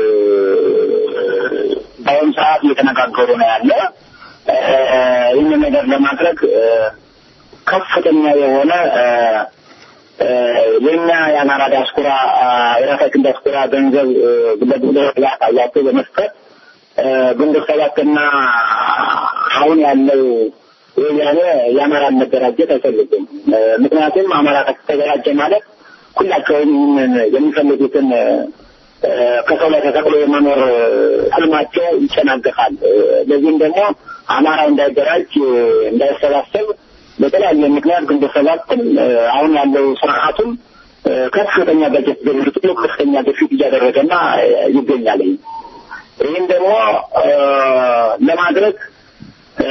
በአሁኑ ሰዓት እየተነጋገሩ ነው ያለ እ፣ ይህንን ነገር ለማድረግ እ፣ ከፍተኛ የሆነ እ፣ እ፣ የኛ የአማራ ዲያስፖራ እ፣ የራሳችን ዲያስፖራ ገንዘብ እ፣ ለግንቦት ሰባት አያቸው በመስጠት እ፣ ግንቦት ሰባትና አሁን ያለው ወያኔ የአማራን መደራጀት አይፈልጉም። እ፣ ምክንያቱም አማራ ከተደራጀ ማለት ሁላቸውም ይህንን የሚፈልጉትን እ፣ ከሰው ላይ ተሰቅሎ የመኖር እ፣ ህልማቸው ይጨናገፋል። እ፣ ለዚህም ደግሞ አማራው እንዳይደራጅ እ፣ እንዳይሰባሰብ በተለያየ ምክንያት ግንቦት ሰባትም እ፣ አሁን ያለው ስርዓቱም እ፣ ከፍተኛ በጀት ገንብቶ ከፍተኛ ግፊት እያደረገና እ፣ ይገኛል። ይህም ደግሞ እ፣ ለማድረግ እ፣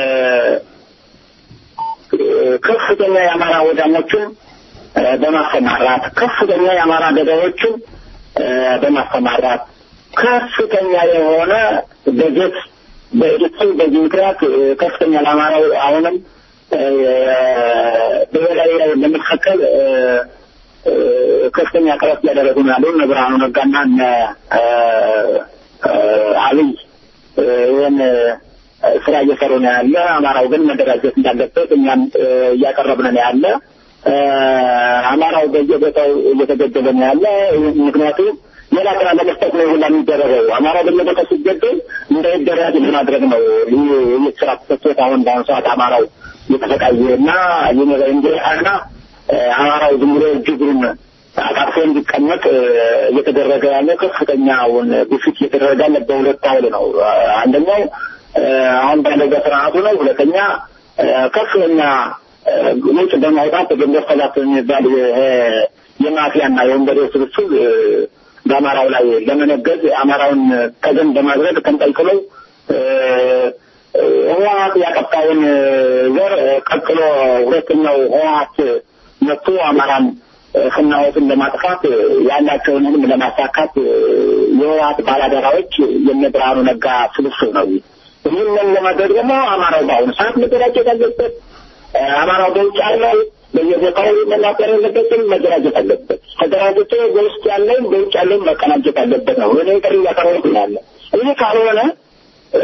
ከፍተኛ የአማራ ወዳሞችን እ፣ በማሰማራት ከፍተኛ የአማራ ገዳዮችን እ፣ በማሰማራት ከፍተኛ የሆነ በጀት በእድቱ በዚህ ምክንያት እ፣ ከፍተኛ ለአማራው አሁንም እ፣ በበላይ ላይ ለመካከል እ፣ እ፣ ከፍተኛ ጥረት እያደረጉ ነው ያሉ እነ ብርሃኑ ነጋና እነ እ፣ እ፣ አብይ እ፣ ይህን እ፣ ስራ እየሰሩ ነው ያለ። አማራው ግን መደራጀት እንዳለበት እኛም እ፣ እያቀረብን ነው ያለ። እ፣ አማራው በየቦታው እየተገደለ ነው ያለ። ይህ ምክንያቱም ሌላ ስራ ለመስጠት ነው ሁላ የሚደረገው። አማራው በየቦታው ሲገደል እንዳይደራጅ ለማድረግ ነው። ይህ ይህ ስራ ተሰጥቶት አሁን በአሁኑ ሰዓት አማራው እየተሰቃየ እና እንዲና አማራው ዝም ብሎ እጅግሩን አጣጥፎ እንዲቀመጥ እ፣ እየተደረገ ያለ ከፍተኛውን ግፊት እየተደረገ ያለ በሁለት ኃይል ነው። አንደኛው እ፣ አሁን ባለው በስርዓቱ ነው። ሁለተኛ እ፣ ከፍተኛ እ፣ ውጭ በማውጣት ግንቦት ሰባት የሚባል ይሄ የማፊያና የወንበዴ ስብስብ እ፣ በአማራው ላይ ለመነገድ አማራውን ተገን በማድረግ ተንጠልጥለው እ፣ እ፣ ህወሀት ያጠፋውን ዘር እ፣ ቀጥሎ ሁለተኛው ህወሀት መጥቶ አማራን እ፣ ፍናወትን ለማጥፋት እ፣ ያላቸውን ህልም ለማሳካት እ፣ የህወሀት ባላደራዎች የነ ብርሃኑ ነጋ ስብስብ ነው። ይህንን ለማድረግ ደግሞ አማራው በአሁኑ ሰዓት መደራጀት አለበት። እ፣ አማራው በውጭ ያለው በየቦታው መናገር ያለበትም መደራጀት አለበት። ተደራጅቶ በውስጥ ያለውን በውጭ ያለውን መቀናጀት አለበት ነው እኔ ጥሪ እያቀረብኩ ያለ። ይህ ካልሆነ እ፣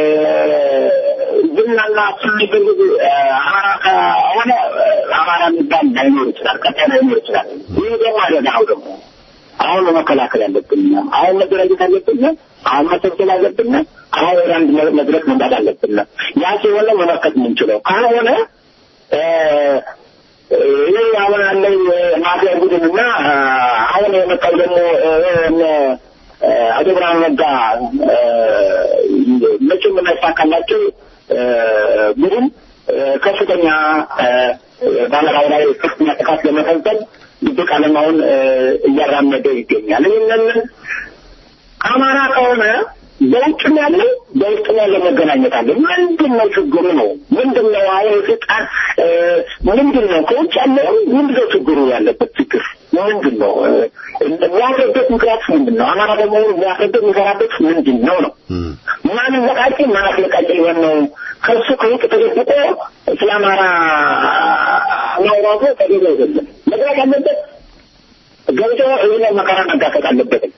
ዝናና ስሚፈልግ አማራ ከሆነ እ፣ አማራ የሚባል ላይኖር ይችላል፣ ቀጣይ ላይኖር ይችላል። ይህ ደግሞ አደጋ ነው ደግሞ አሁን መከላከል ያለብን አሁን መደራጀት አለብን። አሁን መሰብሰብ አለብን። አሁን ወደ አንድ መ- መድረክ መምጣት አለብን። ያ ሲሆን ነው መመከት የምንችለው። ካልሆነ እ፣ ይህ አሁን ያለው ማፊያ ቡድንና እ፣ አሁን የመጣው ደግሞ እ፣ እነ እ፣ አቶ ብርሃኑ ነጋ እ፣ መቼም የማይሳካላቸው እ፣ ቡድን እ፣ ከፍተኛ እ፣ በአማራው ላይ ከፍተኛ ጥቃት ለመፈጸም ድብቅ ዓላማውን እ፣ እያራመደ ይገኛል። ይህንን አማራ ከሆነ በውጭም ያለው በውስጥም ያለው መገናኘት አለ። ምንድን ነው ችግሩ ነው? ምንድን ነው አሁን ስልጣን እ፣ ምንድን ነው ከውጭ ያለው ምንድን ነው ችግሩ ያለበት ችግር ምንድን ነው? እ፣ የሚያፍርበት ምክንያት ምንድን ነው? አማራ ደግሞ የሚያፍርበት የሚሰራበት ምንድን ነው ነው ማን ዘቃቂ ማን አስለቃቂ ሊሆን ነው? ከሱ ከውጭ ተደብቆ ስለ አማራ ማውራቱ ተገቢ አይደለም። መድረክ ያለበት ገብቶ ይህን መከራ መጋፈጥ አለበትም።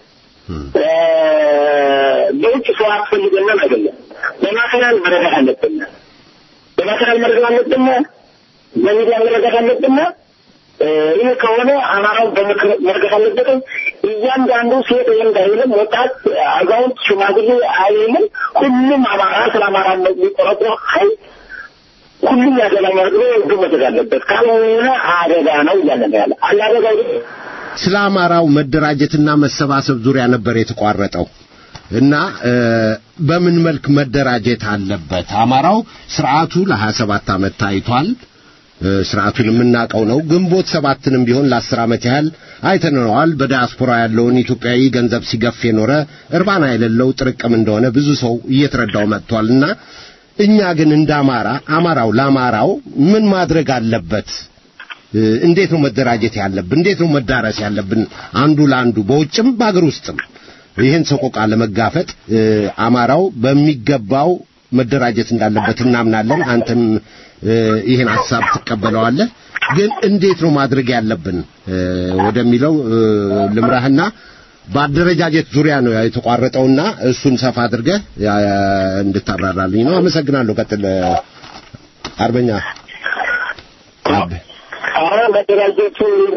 እ፣ በውጭ ሰው አስፈልገንም አይደለም። በማቴሪያል መረዳት አለብን። በማቴሪያል መረዳት አለብን። በሚዲያ መረዳት አለብን። እ፣ ይህ ከሆነ አማራው በምክር መርገት አለበትም። እያንዳንዱ ሴት ወንድ አይልም፣ ወጣት፣ አዛውንት፣ ሽማግሌ አይልም። ሁሉም አማራ ስለ አማራነት የሚቆረቁረው ኃይል ሁሉም ያገባኛል ብሎ እጁ መደግ አለበት። ካልሆነ አደጋ ነው እያለ ነው ያለ አለ አደጋው ግን ስለ አማራው መደራጀትና መሰባሰብ ዙሪያ ነበር የተቋረጠው እና እ፣ በምን መልክ መደራጀት አለበት? አማራው ስርዓቱ ለ27 ዓመት ታይቷል። እ፣ ስርዓቱን የምናውቀው ነው። ግንቦት ሰባትንም ቢሆን ለአስር ዓመት ያህል አይተነዋል። በዲያስፖራ ያለውን ኢትዮጵያዊ ገንዘብ ሲገፍ የኖረ እርባና የሌለው ጥርቅም እንደሆነ ብዙ ሰው እየተረዳው መጥቷልና እኛ ግን እንደ አማራ አማራው ለአማራው ምን ማድረግ አለበት? እ፣ እንዴት ነው መደራጀት ያለብን? እንዴት ነው መዳረስ ያለብን? አንዱ ለአንዱ በውጭም በአገር ውስጥም ይህን ሰቆቃ ለመጋፈጥ እ፣ አማራው በሚገባው መደራጀት እንዳለበት እናምናለን። አንተም እ፣ ይህን ሐሳብ ትቀበለዋለህ። ግን እንዴት ነው ማድረግ ያለብን እ፣ ወደሚለው እ፣ ልምራህና በአደረጃጀት ዙሪያ ነው የተቋረጠውና እሱን ሰፋ አድርገህ ያ- እንድታብራራልኝ ነው። አመሰግናለሁ። ቀጥል አርበኛ አብ አሁን መደራጀቱ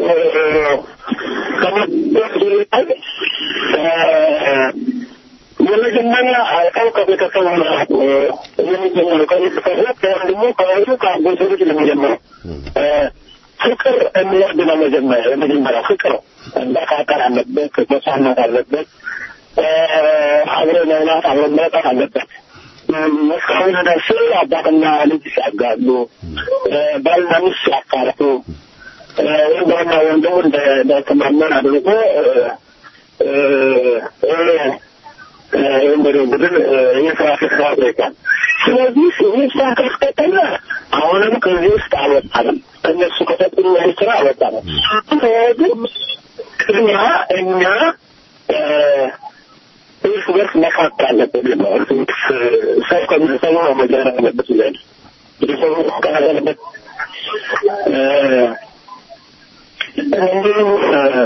ከመደራጀቱ ላይ የመጀመሪያ አውቀው ከቤተሰቡ ነው የሚጀምረው። ከቤተሰቡ ከወንድሙ፣ ከወንዱ፣ ከአጎቱ ልጅ ነው የሚጀምረው። ፍቅር የሚወርድ ነው መጀመሪያ የመጀመሪያ ፍቅር መካከል አለበት፣ መሳናት አለበት፣ አብሮ መብላት አብሮ መጠጥ አለበት። እስካሁን ድረስ አባትና ልጅ ሲያጋሉ፣ ባልና ሚስት ሲያፋርቱ፣ ወንድምና ወንድሙ እንዳይተማመን አድርጎ የወንበዴው ቡድን የስራ ፍስራ አድርጓል። ስለዚህ ይህ ስራ ካስቀጠለ አሁንም ከዚህ ውስጥ አልወጣንም። እነሱ ከሰጡን ያህል ስራ አልወጣንም። ግን ቅድሚያ እኛ እርስ በርስ መካከል አለብን ነው። እርስ በርስ ሰው ከሚሰሙ ነው መጀመር አለበት ይላል። ቤተሰቡ መካከል አለበት። እንዲሁም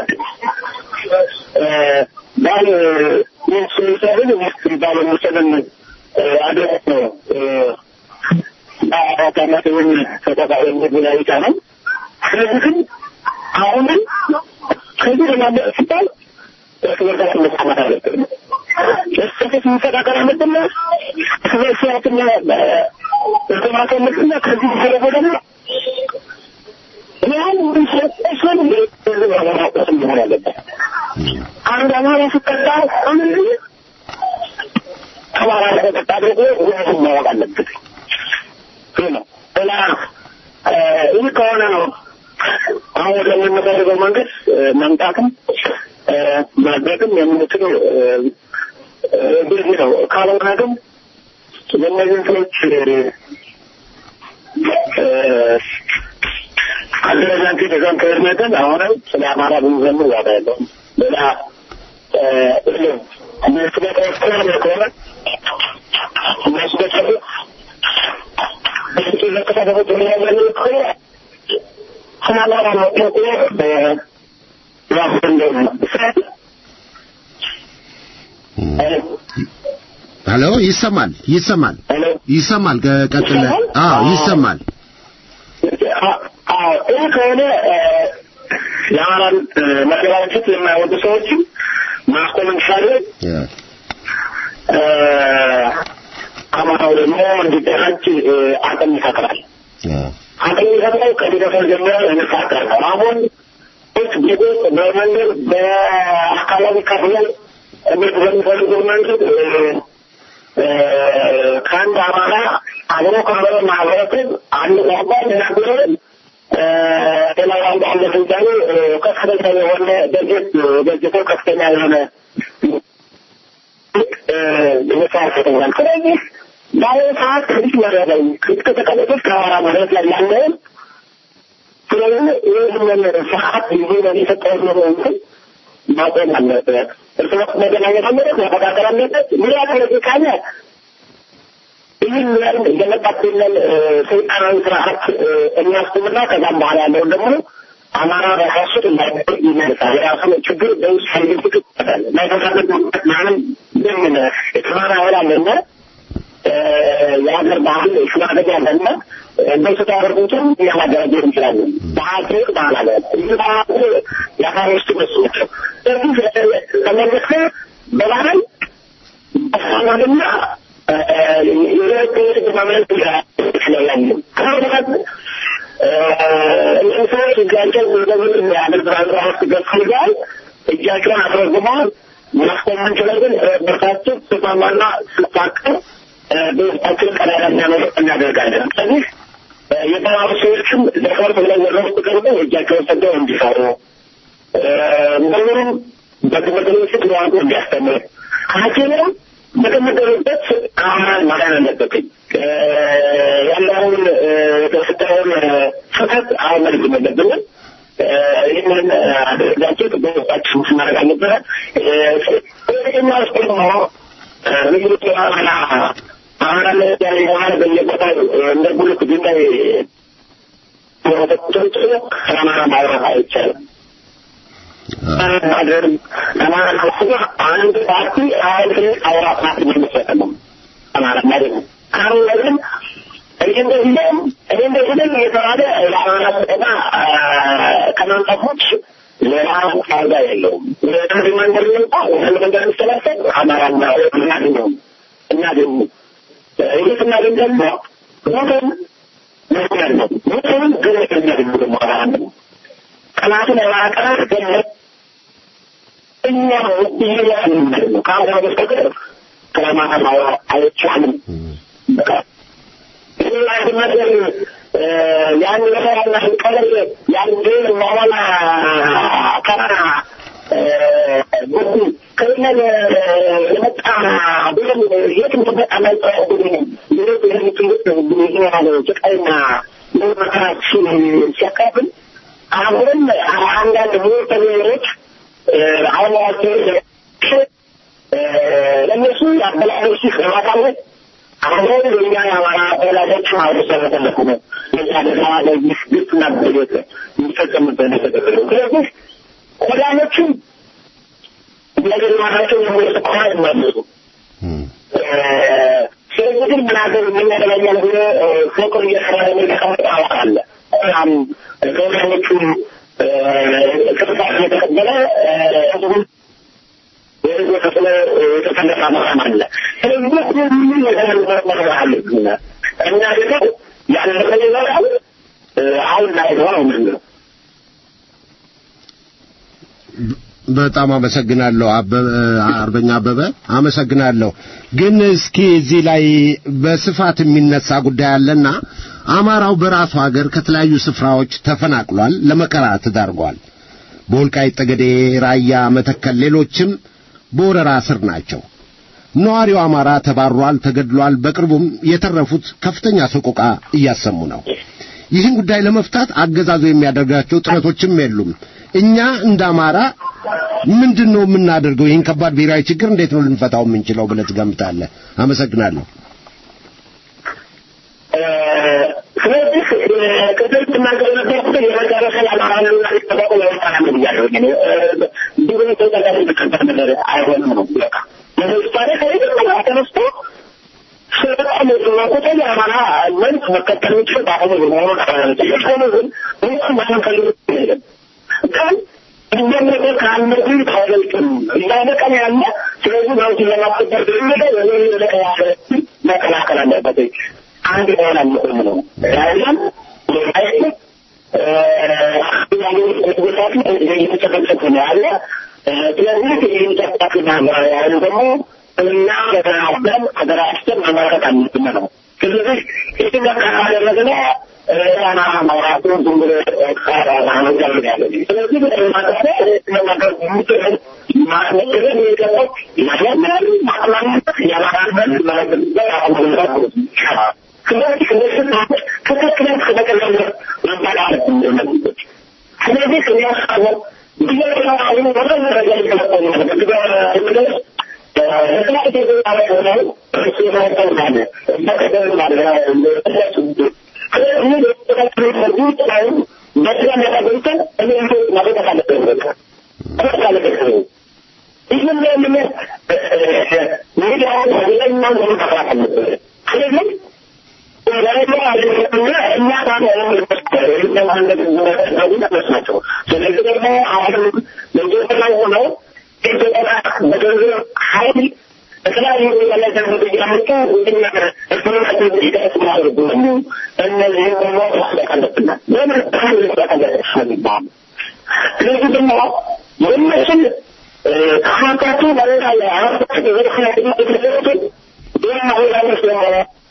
ባል ሚስት ሚሰርን ሚስት ባል ሚሰርን አድረስ ነው በአራት ዓመት ወይም ተጠቃሚ ብላዊታ ነው። ስለዚህ ግን አሁንም ከዚህ ለማለ ሲባል እርስ በርሳችን መስማማት አለብን። እርስ በርስ መፈቃቀር አለብን። እርስ በርሳችን መሰማት አለብን። ከዚህ በተረፈ ደግሞ መሆን አለበት። አንድ አማራ ሲጠጣ አንድ አማራ ለተጠጣ ደግሞ ሁለቱም ማወቅ አለበት። ይህ ነው እና ይህ ከሆነ ነው አሁን ወደምንፈልገው መንገድ መምጣትም ማድረግም የምንችለው በዚህ ነው። ካልሆነ ግን የእነዚህን ሰዎች አደረጃጀት የዛን ከእድሜትን አሁንም ስለ አማራ ብንዘምር ዋጋ የለውም። ሌላ እነሱ በተወሰነ ከሆነ እነሱ በሰሩ በሱ ለተሳተፉት የሚያገኙ ከሆነ ስለ አማራ መጥለቁ ራሱ እንደሆነ ስለዚህ ሄሎ፣ ይሰማል ይሰማል ሄሎ ይሰማል። ቀጥለ አዎ ይሰማል። አዎ ይህ ከሆነ የአማራን መደራጀት የማይወዱ ሰዎችም ማስቆም እንችላለን። አማራው ደግሞ እንዲደራጅ አቅም ይፈጥራል። አቅም ይፈጥራል ከቤተሰብ ጀምሮ የሚፋቀር ነው። አሁን ች ቤቶች በመንገድ በአካባቢ ከፍለው እነሱ በሚፈልጉት መንገድ ከአንድ አማራ አብሮ ከበረ ማህበረሰብ አንድ ቋንቋ የሚናገረውን ሌላው አንድ አንድ ስልጣኔ ከፍተኛ የሆነ በጀት በጀተው ከፍተኛ የሆነ መስዋዕት ይተኛል። ስለዚህ በአሁኑ ሰዓት ከዚህ መረበኝ ከተቀመጡት ከአማራ መሬት ላይ ያለውን ስለዚህ ይህንን ሰዓት ይዞ የሰጠውን ነው እንትን ማቆም አለበት። እርስ በርስ መገናኘት አለበት፣ መፈቃቀር አለበት። ምን ያደረግ ካለ ይህን ያህል የመጣብንን ሰይጣናዊ ስርዓት እናስቁምና ከዛም በኋላ ያለውን ደግሞ አማራ በራሱ እንዳይጠቅ ይመልሳል። የራሱን ችግር በውስጥ ሳይደብቅ ይፈታል። ማይፈታበት ምክንያት ምናምን ምን የተማረ ኃይል አለና የሀገር ባህል ሽማግሌ አለና እንደሱ ታደርጉትም እያማደራጀት እንችላለን። በሀገር ባህል አለ ይህ ባህል የአፋር ውስጥ በሱ ናቸው። ስለዚህ ከመለሰ በባህል በሰማልና የሁለት ማምለት ይችላል ከሁለት እነዚህ ሰዎች እጃቸው በምን ያደርግ ውስጥ ገብተዋል። እጃቸውን አስረዝመዋል። ማስቆም እንችላለን። በርታችን ስማማና ስፋቅር በውስጣችን ቀዳዳ የሚያመለጥ እናደርጋለን። ስለዚህ የተማሩ ሰዎችም ለፈርት ብለው ወደ ውስጥ ቀርበው እጃቸውን ሰደው እንዲሰሩ ምሁሩም በትምህርት ቤት ተዋንቆ እንዲያስተምር ሐኪምም በተመደበበት አማን ማዳን አለበትኝ ያለውን የተፈጠረውን ስህተት አመልክም የለብንም። ይህንን አደረጋቸው በውስጣችን ስናደርግ አልነበረ ሁለተኛ ውስጥ ደግሞ ልዩት አማራ አማራ ለያለ የሆነ በየቦታው እንደ ጉልት ድንጋይ ተቁጥሮች ከአማራ ማውራት አይቻልም። ማድረግ አማራ ከሆነ አንድ ፓርቲ አንድ አውራ ፓርቲ መመስረት ነው አማራ ማለት ነው። አሁን ግን እኔ እንደዚህ ነኝ እኔ እንደዚህ ነኝ እየተባለ ለአማራ ስጠና ከማምጣት ውጭ ሌላ ፋይዳ የለውም። አንድ መንገድ ልምጣ አንድ መንገድ የሚስተላሰብ አማራና እናገኘው እናገኙ ይህ ስናገኝ ደግሞ ሞትን መስመር ነው። ሞትን ግለት የሚያገኙ ደግሞ አማራ ነው። ቀናቱን የማቀራር ገነት እኛ እየያዝ ነው። ከአሁን በስተቀር ከማታ ማውራት አይቻልም። በቃ አንድ ነገር ያን ነገርና ቀለል ያን ግን መሆን ከራ ጉዱ ከእነን የመጣ ብለን የት እንደመጣ ማይጠቁ ሌሎች የሚትሉት ያለ ጭቃይና መከራችን ሲያካፍል አሁንም አንዳንድ ሙተኞች አሁናቸው ለእነሱ ያበላሎች ለማሳለት አሁን የኛ የአማራ ወላጆች ማህበረሰብ ተለኩ ነው የዛ ደጋ ለዚህ ግፍና በደት የሚፈጸምበት ነገር ስለዚህ ወዳጆቹም ነገር ማታቸው የሚወስ ከሆነ ይመለሱ ስለዚህ ግን ምናገር የሚያደላኛል ብሎ ፎቅር እየሰራ የሚቀመጥ አለ በጣም ከወዳጆቹም ቅርታ እየተቀበለ ህዝቡን የተከፈለ የተፈለቀ መቃም አለ። ስለዚህ ሁሉ ነገር መመርመር አለብን እና ደግሞ ያለፈ ይበራል አሁን ላይ ነው ምንድን ነው በጣም አመሰግናለሁ አርበኛ አበበ አመሰግናለሁ። ግን እስኪ እዚህ ላይ በስፋት የሚነሳ ጉዳይ አለና አማራው በራሱ ሀገር ከተለያዩ ስፍራዎች ተፈናቅሏል፣ ለመከራ ተዳርጓል። በወልቃይት ጠገዴ፣ ራያ፣ መተከል፣ ሌሎችም በወረራ ስር ናቸው። ነዋሪው አማራ ተባሯል፣ ተገድሏል። በቅርቡም የተረፉት ከፍተኛ ሰቆቃ እያሰሙ ነው። ይህን ጉዳይ ለመፍታት አገዛዙ የሚያደርጋቸው ጥረቶችም የሉም። እኛ እንደ አማራ ምንድን ነው የምናደርገው? ይህን ከባድ ብሔራዊ ችግር እንዴት ነው ልንፈታው የምንችለው ብለህ ትገምታለህ? አመሰግናለሁ። ስለዚህ ቅድም ትናገር ነበርኩት የመጨረሻ ያማራሉ ሊጠበቁ ለወጣና ብያለሁ። እንዲሁም ተጠቃሚ የሚቀበር ነገር አይሆንም ነው በቃ ለምሳሌ ከመጀመሪያ ተነስቶ ስልጣን ቁጥር የአማራ መልክ መከተል የሚችል በአሁኑ መሆኑን ሆኑ ግን ሁሉም ማንም ፈልግ የለም ግን እየመጠ ከአንዱ ታወልቅም እያለቀን ያለ ስለዚህ መብቱን ለማስከበር ድርምደ ወደ ያለ መከላከል አለበት አንድ መሆን አለብን ነው ያለን እየተጨፈጨፉ ነው ያለ ስለዚህ ይህን ጨፍጫፊና ያሉ ደግሞ እና በተናበን ሀገራችን መመረጥ አለብን ነው ስለዚህ ይህን ካደረግነ ራና ማውራቱ ዝም ብሎ ማነገር ያለ ስለዚህ በተማከረ መናገር የሚችል ማስነገር የሚገባው ያለምናል ማቅማማት ያላራበት መለግበት አሁን ስለዚህ እነዚህ ሰዎች ትክክለን ከተቀለለ መባል አለብን ስለዚህ የሚያሳበው ብየተማሩ ወደ ደረጃ ይገለጠው ነው ለጥናት የተዛረ ሆነው እሱ የማይጠው ማለ በቀደም ማለ ስለዚህ በተከታተሉ ሰዎች ላይ በስራ መጠገብተን እኔ ናቸው። ስለዚህ ደግሞ አሁንም በኢትዮጵያ ላይ ሆነው ኢትዮጵያ በገንዘብ ኃይል በተለያዩ ላይ ገንዘብ እያመጡ እንደኛ እርስ እንዲደርስ ማድረጉ እነዚህ ደግሞ ማስለቅ አለብናል። ለምን ሀይል መስጠት አለብን ስለዚህ ደግሞ የእነሱን ከሀብታቸው በሌላ ላይ ሀብታቸው በዘርፍ ላይ የተደረጉትን ሌላ ሆላኖች ደግሞ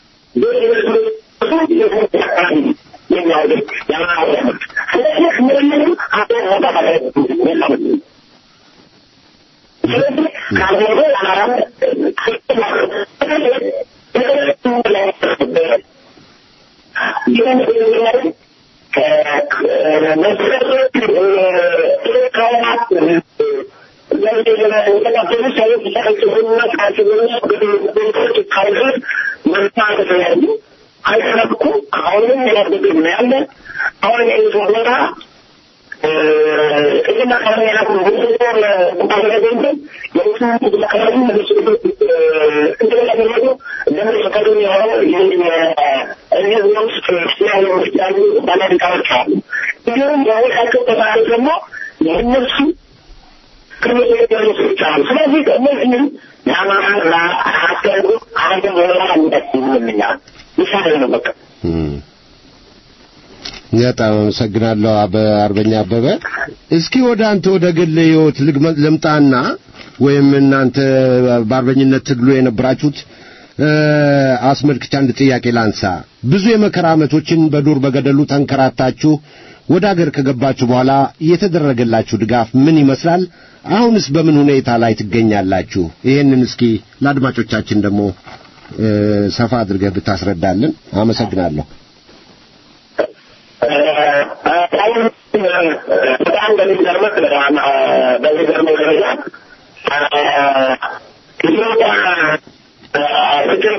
የሚያደርግ ያማወቅ ስለዚህ ምንም ሀብት መውጣት አለበት ስለዚህ ካልሆነ አማራም አይተረኩ አሁንም ያደግም ነው ያለ አሁን የይዞ ቦታ ቅድም አካባቢ ያላኩ ባደረገ የሙስሊም ቅድም አካባቢ መልስ እንደገና ደግሞ ለምን ፈቃደኛ የሆነው እዚህ ውስጥ ስላለ ውስጥ ያሉ ባለድቃዎች አሉ። እንዲሁም በወሻቸው ተማሪ ደግሞ የእነሱ ቅድመ ያሉ ሰዎች አሉ። ስለዚህ እነዚህም የአማራ ለአስገሩ አንድ ወራ እንደሚያል ይሻላል ነው በቃ በጣም አመሰግናለሁ አበ አርበኛ አበበ። እስኪ ወደ አንተ ወደ ግል ህይወት ልምጣና ወይም እናንተ በአርበኝነት ትግሉ የነበራችሁት አስመልክቻ አንድ ጥያቄ ላንሳ። ብዙ የመከራ ዓመቶችን በዱር በገደሉ ተንከራታችሁ ወደ አገር ከገባችሁ በኋላ የተደረገላችሁ ድጋፍ ምን ይመስላል? አሁንስ በምን ሁኔታ ላይ ትገኛላችሁ? ይሄንን እስኪ ለአድማጮቻችን ደግሞ ሰፋ አድርገህ ብታስረዳልን አመሰግናለሁ። በጣም በሚገርምህ በሚገርመው ደረጃ ኢትዮጵያ ፍቅር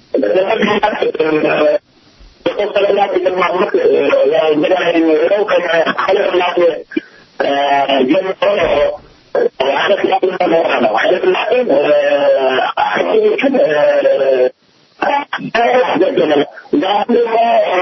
የተወሰነላት እንደማለት እንግዲህ የሚኖረው ከኃይለ ሥላሴ ጀምሮ ኃይለ ሥላሴ በመሆነ ነው። ኃይለ ሥላሴ አርበኞችን ገደለ። ዛሬ ደግሞ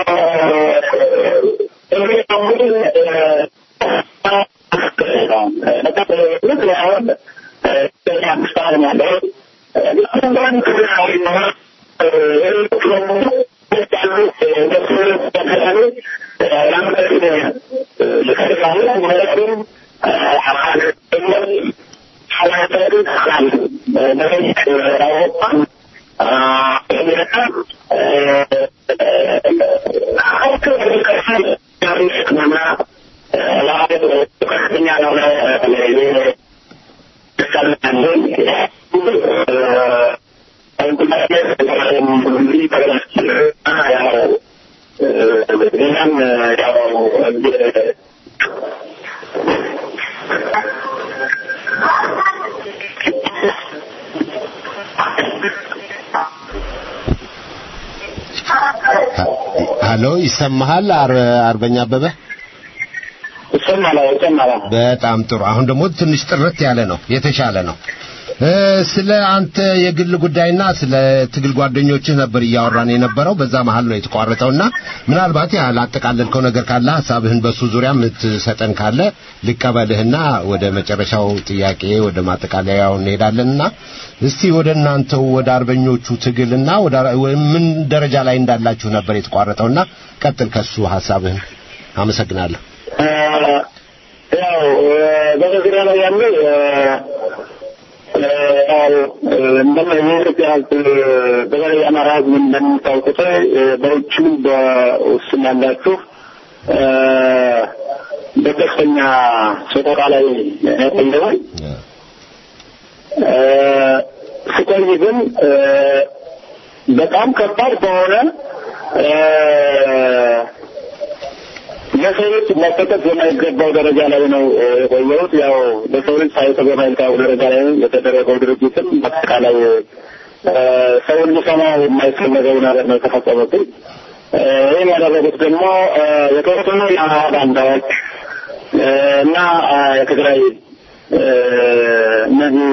ሀሎ ይሰማሃል? አርበኛ አበበ ይሰማል፣ ይሰማል። በጣም ጥሩ። አሁን ደግሞ ትንሽ ጥርት ያለ ነው፣ የተሻለ ነው። ስለ አንተ የግል ጉዳይና ስለ ትግል ጓደኞችህ ነበር እያወራን የነበረው። በዛ መሀል ነው የተቋረጠውና ምናልባት ያላጠቃለልከው ነገር ካለ ሀሳብህን በሱ ዙሪያ የምትሰጠን ካለ ልቀበልህና ወደ መጨረሻው ጥያቄ ወደ ማጠቃለያው እንሄዳለንና እስቲ ወደ እናንተው ወደ አርበኞቹ ትግልና ወደ ምን ደረጃ ላይ እንዳላችሁ ነበር የተቋረጠውና ቀጥል ከሱ ሀሳብህን። አመሰግናለሁ። ያው በመግቢያ ላይ ያለው የኢትዮጵያ ሕዝብ በተለይ የአማራ ሕዝብ እንደሚታወቁት በውጭም በውስጥም ያላችሁ በከፍተኛ ሰቆቃ ላይ ቆይተዋል። ስቆይ ግን በጣም ከባድ በሆነ ለሰው ልጅ መሰጠት የማይገባው ደረጃ ላይ ነው የቆየሁት። ያው ለሰው ልጅ ሳይሰጥ የማይገባው ደረጃ ላይ የተደረገው ድርጅትም በአጠቃላይ ሰውን ሊሰማው የማይፈለገው ነገር ነው የተፈጸመብኝ። ይህን ያደረጉት ደግሞ የተወሰኑ የአማራ ባንዳዎች እና የትግራይ እነዚህ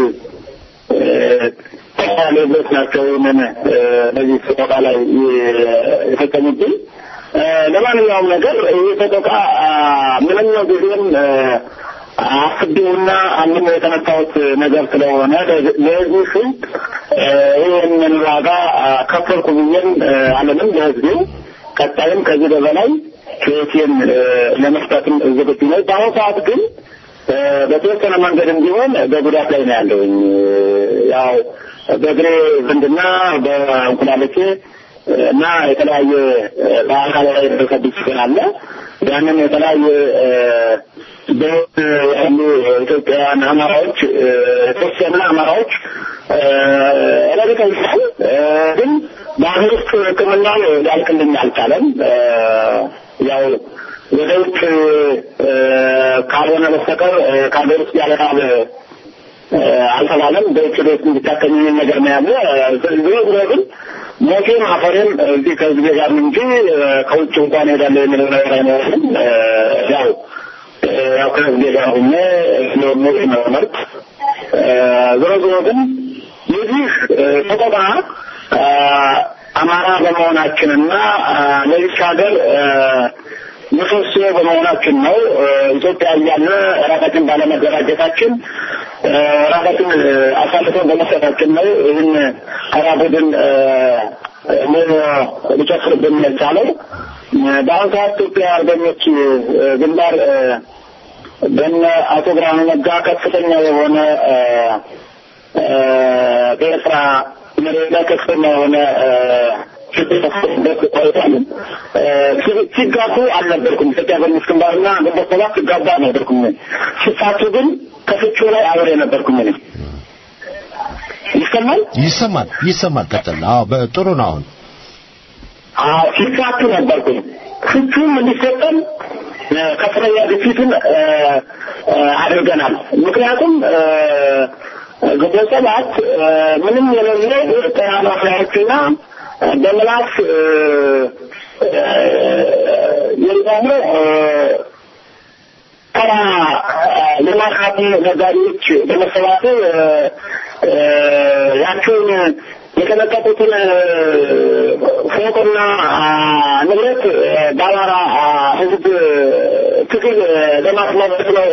ሌሎች ናቸው። ምን በዚህ ስቆጣ ላይ የፈጸሙብኝ ለማንኛውም ነገር ይህ ሰቆቃ ምንም ጊዜም አስቤውና አምኖ የተነሳሁት ነገር ስለሆነ ለህዝቡ ስል ይህንን ዋጋ ከፈልኩ ብዬም አለንም ለህዝቡ ቀጣይም ከዚህ በበላይ ህይወቴን ለመስጠትም ዝግጁ ነኝ። በአሁኑ ሰዓት ግን በተወሰነ መንገድም ቢሆን በጉዳት ላይ ነው ያለውኝ። ያው በእግሬ ዝንድና በእንቁላልቼ እና የተለያየ በአካል ላይ የደረሰብኝ ችግር አለ። ያንን የተለያየ በህይወት ያሉ ኢትዮጵያውያን አማራዎች የተወሰኑ አማራዎች ረድተውኛል። ግን በሀገር ውስጥ ሕክምናው ሊያልቅልኝ አልቻለም። ያው ወደ ውጭ ካልሆነ በስተቀር ከሀገር ውስጥ ያለቃል አልተባለም። በውጭ ቤት እንዲታከኝ ነገር ነው ያለ። ዝሮ ዝሮ ግን ሞቴም አፈሬም እዚህ ከህዝቤ ጋር ነው እንጂ ከውጭ እንኳን ሄዳለሁ የሚለው ነገር አይኖርም። ያው ያው ከህዝቤ ጋር ሁኜ ስለሞት መመርጥ ዝሮ ዝሮ ግን የዚህ ሰቆቃ አማራ በመሆናችንና ለዚች ሀገር ምሰሶ በመሆናችን ነው። ኢትዮጵያ እያለ ራሳችን ባለመደራጀታችን ራሳችን አሳልፈን በመስጠታችን ነው ይህን ተራ ቡድን ሊጨፍርብን የቻለው። በአሁኑ ሰዓት ኢትዮጵያ አርበኞች ግንባር በነ አቶ ብርሃኑ ነጋ ከፍተኛ የሆነ በኤርትራ መሬት ላይ ከፍተኛ የሆነ ችግር ቆይቷል። ሲጋቡ አልነበርኩም። ኢትዮጵያ አርበኞች ግንባርና ግንቦት ሰባት ሲጋቡ አልነበርኩም። ሲፋቱ ግን ከፍቹ ላይ አብሬ ነበርኩም። እኔ ይሰማል ይሰማል ይሰማል። ቀጥል። አዎ በጥሩ ነው። አሁን አዎ ሲፋቱ ነበርኩኝ። ፍቹም እንዲሰጠን ከፍተኛ ግፊትን አድርገናል። ምክንያቱም ግንቦት ሰባት ምንም የሌለ ተናናፊዎችና በምላስ የሚሆኑ ተራ ልማት ነጋዴዎች በመሰባሰብ ያቸውን የተለቀቁትን ፎቅና ንብረት በአማራ ሕዝብ ትግል ለማስመለስ ነው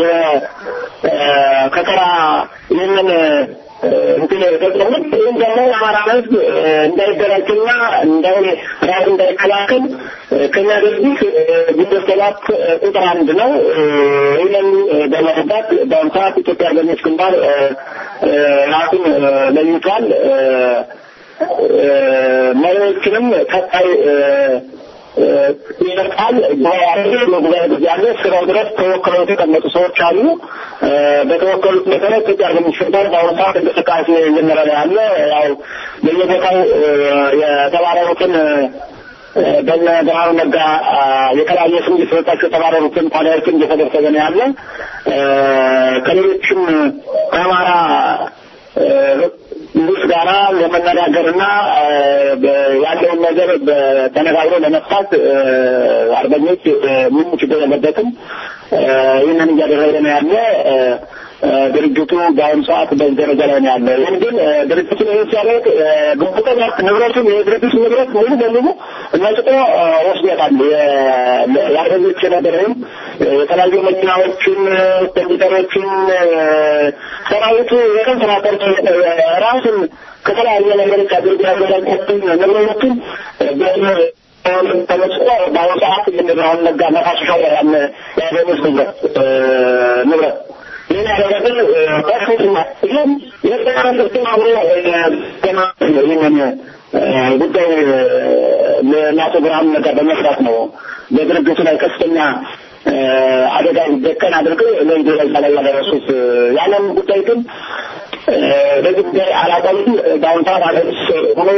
ከተራ ይህንን እንትን የፈጸሙት። ይህም ደግሞ የአማራ ሕዝብ እንዳይደራጅና እንዳይ ራሱ እንዳይከላከል ከሚያደርጉት ግንቦት ሰባት ቁጥር አንድ ነው። ይህንን በመረዳት በአሁኑ ሰዓት ኢትዮጵያ አርበኞች ግንባር ራሱን ለይቷል። መሪዎችንም ቀጣይ ይመርጣል። ጉባኤ ጊዜ አለ። ስራው ድረስ ተወክለው የተቀመጡ ሰዎች አሉ። በተወከሉት መሰረት ኢትዮጵያ አርበኞች ግንባር በአሁኑ ሰዓት እንቅስቃሴ እየመራ ያለ ያው በየቦታው የተባረሩትን በነ ብርሃኑ ነጋ የተለያየ ስም እየተሰጣቸው የተባረሩትን ፓዳዮችን እየተደረሰበ ነው ያለ ከሌሎችም ከአማራ ንጉስ ጋራ ለመነጋገርና ያለውን ነገር ተነጋግሮ ለመፍታት አርበኞች ምንም ችግር የለበትም። ይህንን እያደረገ ነው ያለ ድርጅቱ በአሁኑ ሰዓት በዚህ ደረጃ ላይ ነው ያለ። ይህን ግን ድርጅቱን ይህን ሲያደርግ ግንቦት ሰባት ንብረቱን የድርጅቱ ንብረት ሙሉ በሙሉ ነጥቆ ወስዶታል። የአርበኞች የነበረውን የተለያዩ መኪናዎችን፣ ኮምፒውተሮችን ሰራዊቱ የቀን ስራ ቀርቶ ራሱን ከተለያየ ነገሮች አድርጎ ያዘጋጃቸውን ንብረቶችን ተመስቆ በአሁኑ ሰዓት ብርሃኑ ነጋ መፋሰሻው ያለ የአርበኞች ንብረት ንብረት ይህን ያደረግን ከፍተኛ ይህም የተቀረጽን አብሮ ይህንን ጉዳይ ለአቶ ብርሃኑ ነጋ በመስራት ነው በድርጅቱ ላይ ከፍተኛ አደጋ እንዲደቀን አድርገው ለዚህ ደረጃ ላይ ያደረሱት። ያንን ጉዳይ ግን በዚህ ጉዳይ አላቆምም። በአሁኑ ሰዓት አገር ውስጥ ሆኖ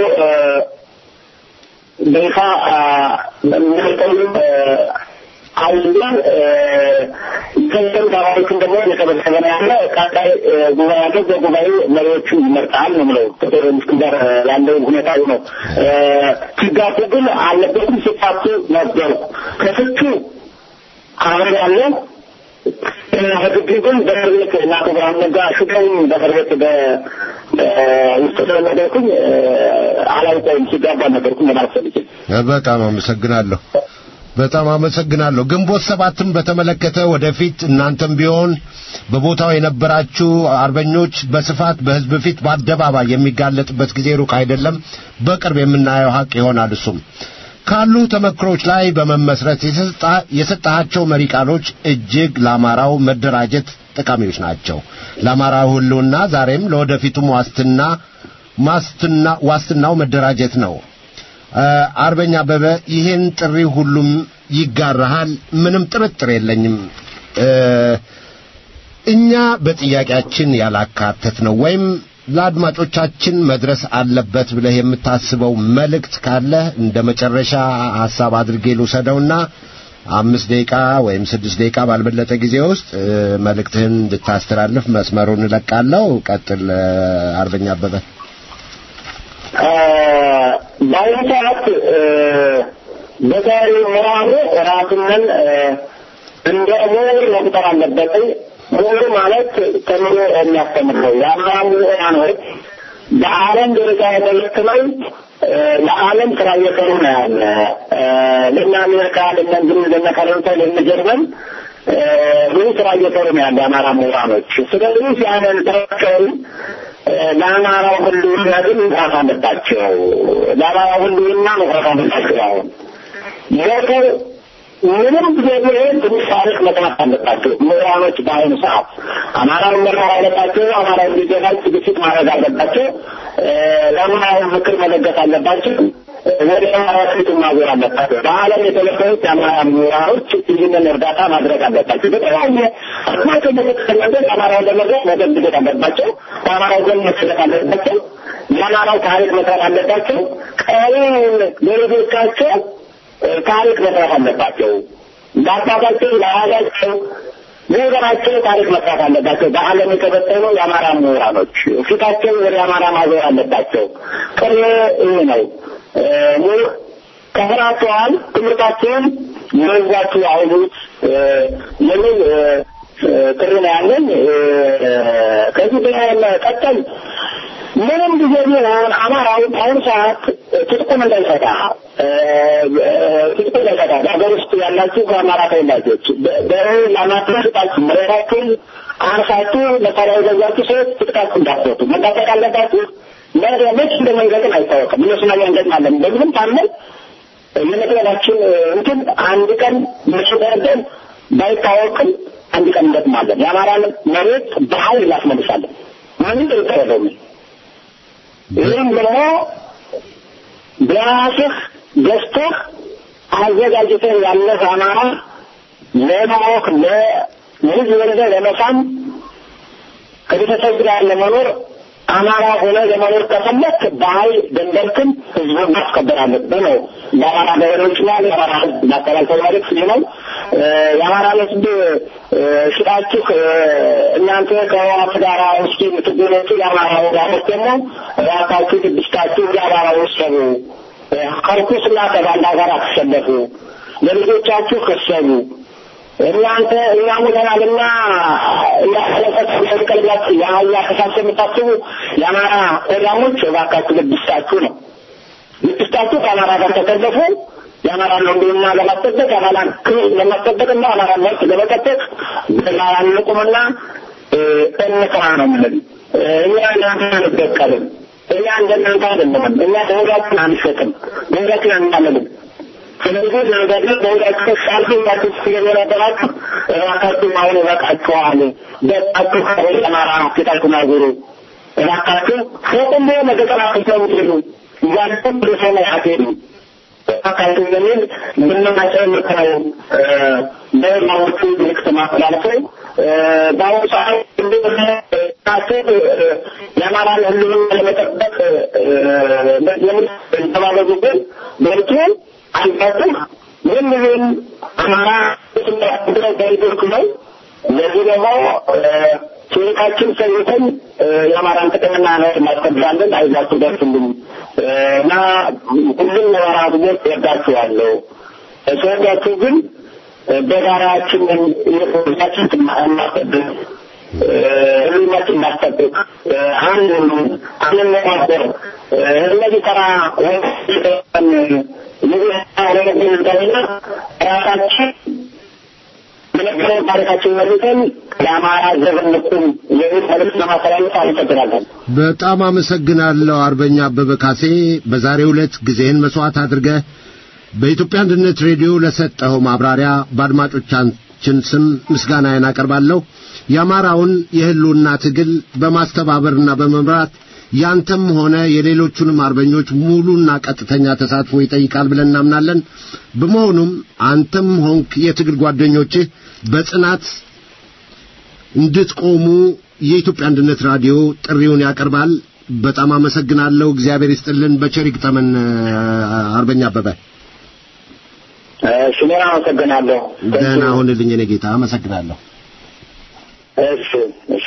በይፋ የሚሰጠው አውላ ገንዘብ ተማሪዎችን ደግሞ እየሰበሰበ ነው ያለ። ቀጣይ ጉባኤ ያለው በጉባኤው መሪዎቹን ይመርጣል ነው የምለው። ቁጥር ጋር ያለው ሁኔታ ነው። ሲጋቡ ግን አለበትም ሲፋቱ ነበሩ። ከፍቹ አብረን ያለው ህግቢ ግን በእስር ቤት እና ብርሃኑ ነጋ ሹገኝ በእስር ቤት ውስጥ ስለነገርኩኝ አላውቀውም። ሲጋባ ነገርኩኝ ለማለት ፈልጌ በጣም አመሰግናለሁ። በጣም አመሰግናለሁ። ግንቦት ሰባትን በተመለከተ ወደፊት እናንተም ቢሆን በቦታው የነበራችሁ አርበኞች በስፋት በህዝብ ፊት በአደባባይ የሚጋለጥበት ጊዜ ሩቅ አይደለም። በቅርብ የምናየው ሀቅ ይሆናል። እሱም ካሉ ተመክሮች ላይ በመመስረት የሰጣቸው መሪ ቃሎች እጅግ ለአማራው መደራጀት ጠቃሚዎች ናቸው። ለአማራው ህልውና ዛሬም ለወደፊቱም ዋስትና ማስትና ዋስትናው መደራጀት ነው። አርበኛ አበበ ይህን ጥሪ ሁሉም ይጋራሃል፣ ምንም ጥርጥር የለኝም። እኛ በጥያቄያችን ያላካተት ነው ወይም ለአድማጮቻችን መድረስ አለበት ብለህ የምታስበው መልእክት ካለ እንደ መጨረሻ ሐሳብ አድርጌ ልውሰደውና አምስት ደቂቃ ወይም ስድስት ደቂቃ ባልበለጠ ጊዜ ውስጥ መልእክትህን እንድታስተላልፍ መስመሩን እለቃለሁ። ቀጥል አርበኛ አበበ። በአሁኑ ሰዓት በዛሬ ምዕራቡ ራሱንን እንደ ምሁር መቁጠር አለበት። ምሁር ማለት ተምሮ የሚያስተምር ነው። የአማራ ምሁራኖች በዓለም ደረጃ የተመለከተው ለዓለም ስራ እየሰሩ ነው ያለ ለእነ አሜሪካ፣ ለእነ እንግሊዝ፣ ለእነ ፈረንሳይ፣ ለእነ ጀርመን ብዙ ስራ እየሰሩ ነው ያለ የአማራ ምሁራኖች። ስለዚህ ያንን ስራቸውን ለአማራው ህልውና ግን መስራት አለባቸው። ለአማራው ህልውና መስራት አለባቸው። አሁን ሞቱ ምንም ጊዜ ቢሆን ትንሽ ታሪክ መስራት አለባቸው ምሁራኖች። በአሁኑ ሰዓት አማራውን መማር አለባቸው። አማራው እንዲገባል ዝግጅት ማድረግ አለባቸው። ለአማራው ምክር መለገስ አለባቸው። ወደ አማራ ፊት ማዞር አለባቸው። በዓለም የተለበሉት የአማራ ምሁራኖች ይህንን እርዳታ ማድረግ አለባቸው። በተለያየ አቅማቸው በተከለበት አማራውን ለመድረስ መደግደት አለባቸው። በአማራው ጎን መሰለፍ አለባቸው። የአማራው ታሪክ መስራት አለባቸው። ቀሪውን ለልጆቻቸው ታሪክ መስራት አለባቸው። ለአባታቸው ለአያታቸው ለወገናቸው ታሪክ መስራት አለባቸው። በዓለም የተበተኑ የአማራ ምሁራኖች ፊታቸው ወደ አማራ ማዞር አለባቸው። ቅር ይህ ነው። ከስራቸዋል ትምህርታቸውን መዛችሁ አውሉት የሚል ጥሪ ነው ያለን። ከዚህ በመቀጠል ምንም ጊዜ ቢሆን አማራው በአሁኑ ሰዓት ትጥቁን እንዳይፈታ ትጥቁን እንዳይፈታ በሀገር ውስጥ ያላችሁ ከአማራ ተወላጆች ለማትረስጣችሁ መሬታችሁን አርሳችሁ መሳሪያ የገዛችሁ ሰዎች ትጥቃችሁ እንዳትፈቱ መታጠቅ አለባችሁ። መች እንደ መንገድን አይታወቅም። እነሱ ላይ እንገጥማለን በምንም ታመን የመቅረባችን እንትን አንድ ቀን መቼ ደርደን ባይታወቅም አንድ ቀን እንገጥማለን። የአማራን መሬት በኃይል እናስመልሳለን። ምንም ጥርጥር የለውም። ይህም ደግሞ በራስህ ገዝተህ አዘጋጅተህ ያለህ አማራ ለማወቅ ለልጅ ወልደህ ለመሳም ከቤተሰብ ጋር ለመኖር አማራ ሆነ ለመኖር ከፈለክ በኃይል ደንበርክን ህዝቡን ማስከበር አለብህ ነው። ለአማራ ገበሬዎችና ለአማራ ህዝብ ማስተላልፈው መልዕክት ይህ ነው። የአማራ ህዝብ ሽጣችሁ እናንተ ከህወሓት ጋር ውስጥ የምትገኙት የአማራ ወዳጆች ደግሞ ራሳችሁ ቅድስታችሁ የአማራ ወሰኑ ከርኩስና ከባንዳ ጋር አትሰለፉ፣ ለልጆቻችሁ ከሰቡ እናንተ እኛ ሞተናልና እንዳለፈት ተቀልላችሁ የአህያ ከሳሰ የምታስቡ የአማራ ቆዳሞች እባካችሁ ልብስታችሁ ነው። ልብስታችሁ ከአማራ ጋር ተሰለፉ። የአማራ ህልውና ለማስጠበቅ የአማራን ክብር ለማስጠበቅና የአማራ መብት ለመጠበቅ በጋራ እንቁምና እንስራ ነው የምንል። እኛ እናንተ አንበቀልም። እኛ እንደናንተ አይደለንም። እኛ ደወጋችን አንሸጥም፣ ደወጋችን አናለንም። ስለዚህ ነገር በሁላችሁ ሳልፍ ሁላችሁ ስለነበራችሁ እባካችሁ አሁን እበቃችኋል። በቃችሁ ከሆነ አማራ ፊታችሁን አዙሩ። እባካችሁ ፎቅም ቢሆን መገጠር አትሰውሉ። እያንተም ወደ ሰማይ አትሄዱ። እባካችሁ የሚል ምንማቸው ምክረው በማዎቹ ምልክት ማስተላልፈው በአሁኑ ሰዓት እንደሆነ የአማራን ህልውና ለመጠበቅ የተባለጉ ግን በርቱ አልፈጥም ምን ይሁን አማራ ስናድረው በይዞርክ ነው። ለዚህ ደግሞ ችሎታችን ሰይተን የአማራን ጥቅምና ነው እናስከብራለን። አይዛችሁ ደርስልኝ እና ሁሉም የአማራ ህዝቦች ወዳችኋለሁ። ስወዳችሁ ግን በጋራችን የፖለቲካችን እናስቀድም ህልውናችን እናስጠብቅ፣ አንድ ሁኑ፣ አንነጋገር። እነዚህ ተራ ወንጀል ለመገንዘብና ራሳችን የነበረው ታሪካችን መልሰን ለአማራ ዘብ እንቁም የሚል መልዕክት ለማስተላለፍ አመሰግናለን። በጣም አመሰግናለሁ አርበኛ አበበ ካሴ። በዛሬው ዕለት ጊዜህን መስዋዕት አድርገህ በኢትዮጵያ አንድነት ሬዲዮ ለሰጠኸው ማብራሪያ በአድማጮቻችን ስም ምስጋናዬን አቀርባለሁ። የአማራውን የህልውና ትግል በማስተባበርና በመምራት ያንተም ሆነ የሌሎቹንም አርበኞች ሙሉና ቀጥተኛ ተሳትፎ ይጠይቃል ብለን እናምናለን። በመሆኑም አንተም ሆንክ የትግል ጓደኞችህ በጽናት እንድትቆሙ የኢትዮጵያ አንድነት ራዲዮ ጥሪውን ያቀርባል። በጣም አመሰግናለሁ። እግዚአብሔር ይስጥልን። በቸር ይግጠመን። አርበኛ አበበ እሺ፣ እኔም አመሰግናለሁ። ደህና ሁንልኝ የኔ ጌታ። አመሰግናለሁ። እሺ፣ እሺ።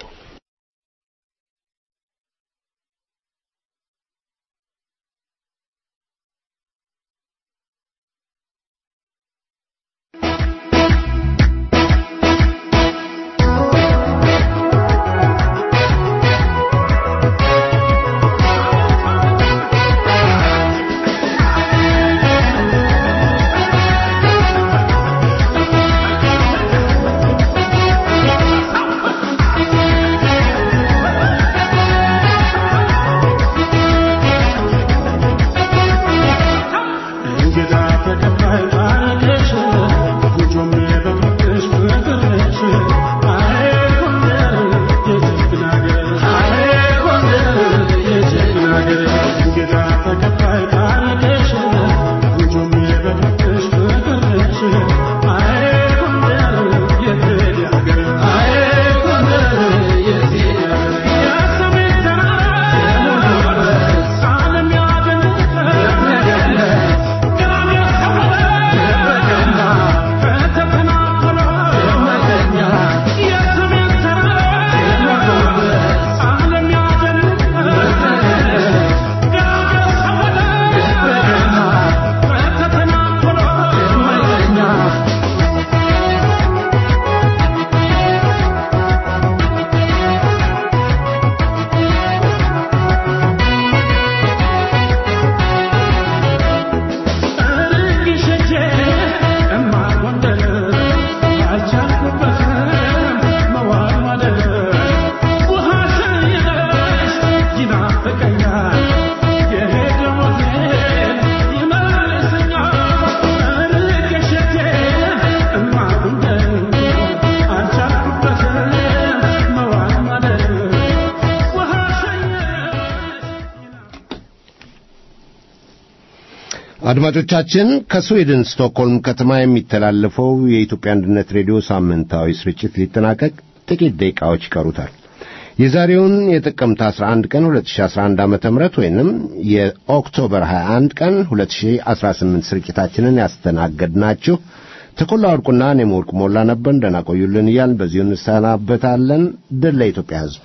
አድማጮቻችን ከስዊድን ስቶክሆልም ከተማ የሚተላለፈው የኢትዮጵያ አንድነት ሬዲዮ ሳምንታዊ ስርጭት ሊጠናቀቅ ጥቂት ደቂቃዎች ይቀሩታል። የዛሬውን የጥቅምት 11 ቀን 2011 ዓ.ም ወይንም የኦክቶበር 21 ቀን 2018 ስርጭታችንን ያስተናገድናችሁ ተኮላ ወርቁና እኔም ወርቁ ሞላ ነበር። ደህና ቆዩልን እያልን በዚሁ እንሰናበታለን። ድል ለኢትዮጵያ ሕዝብ።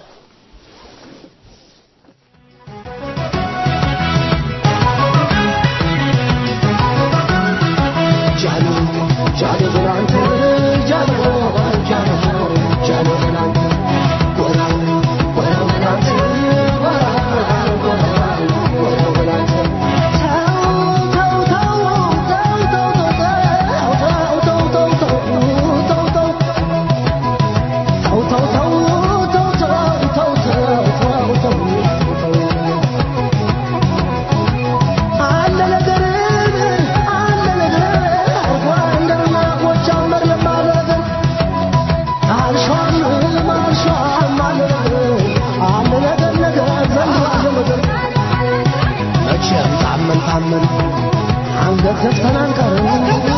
አንገት ዘግተን አንቀርም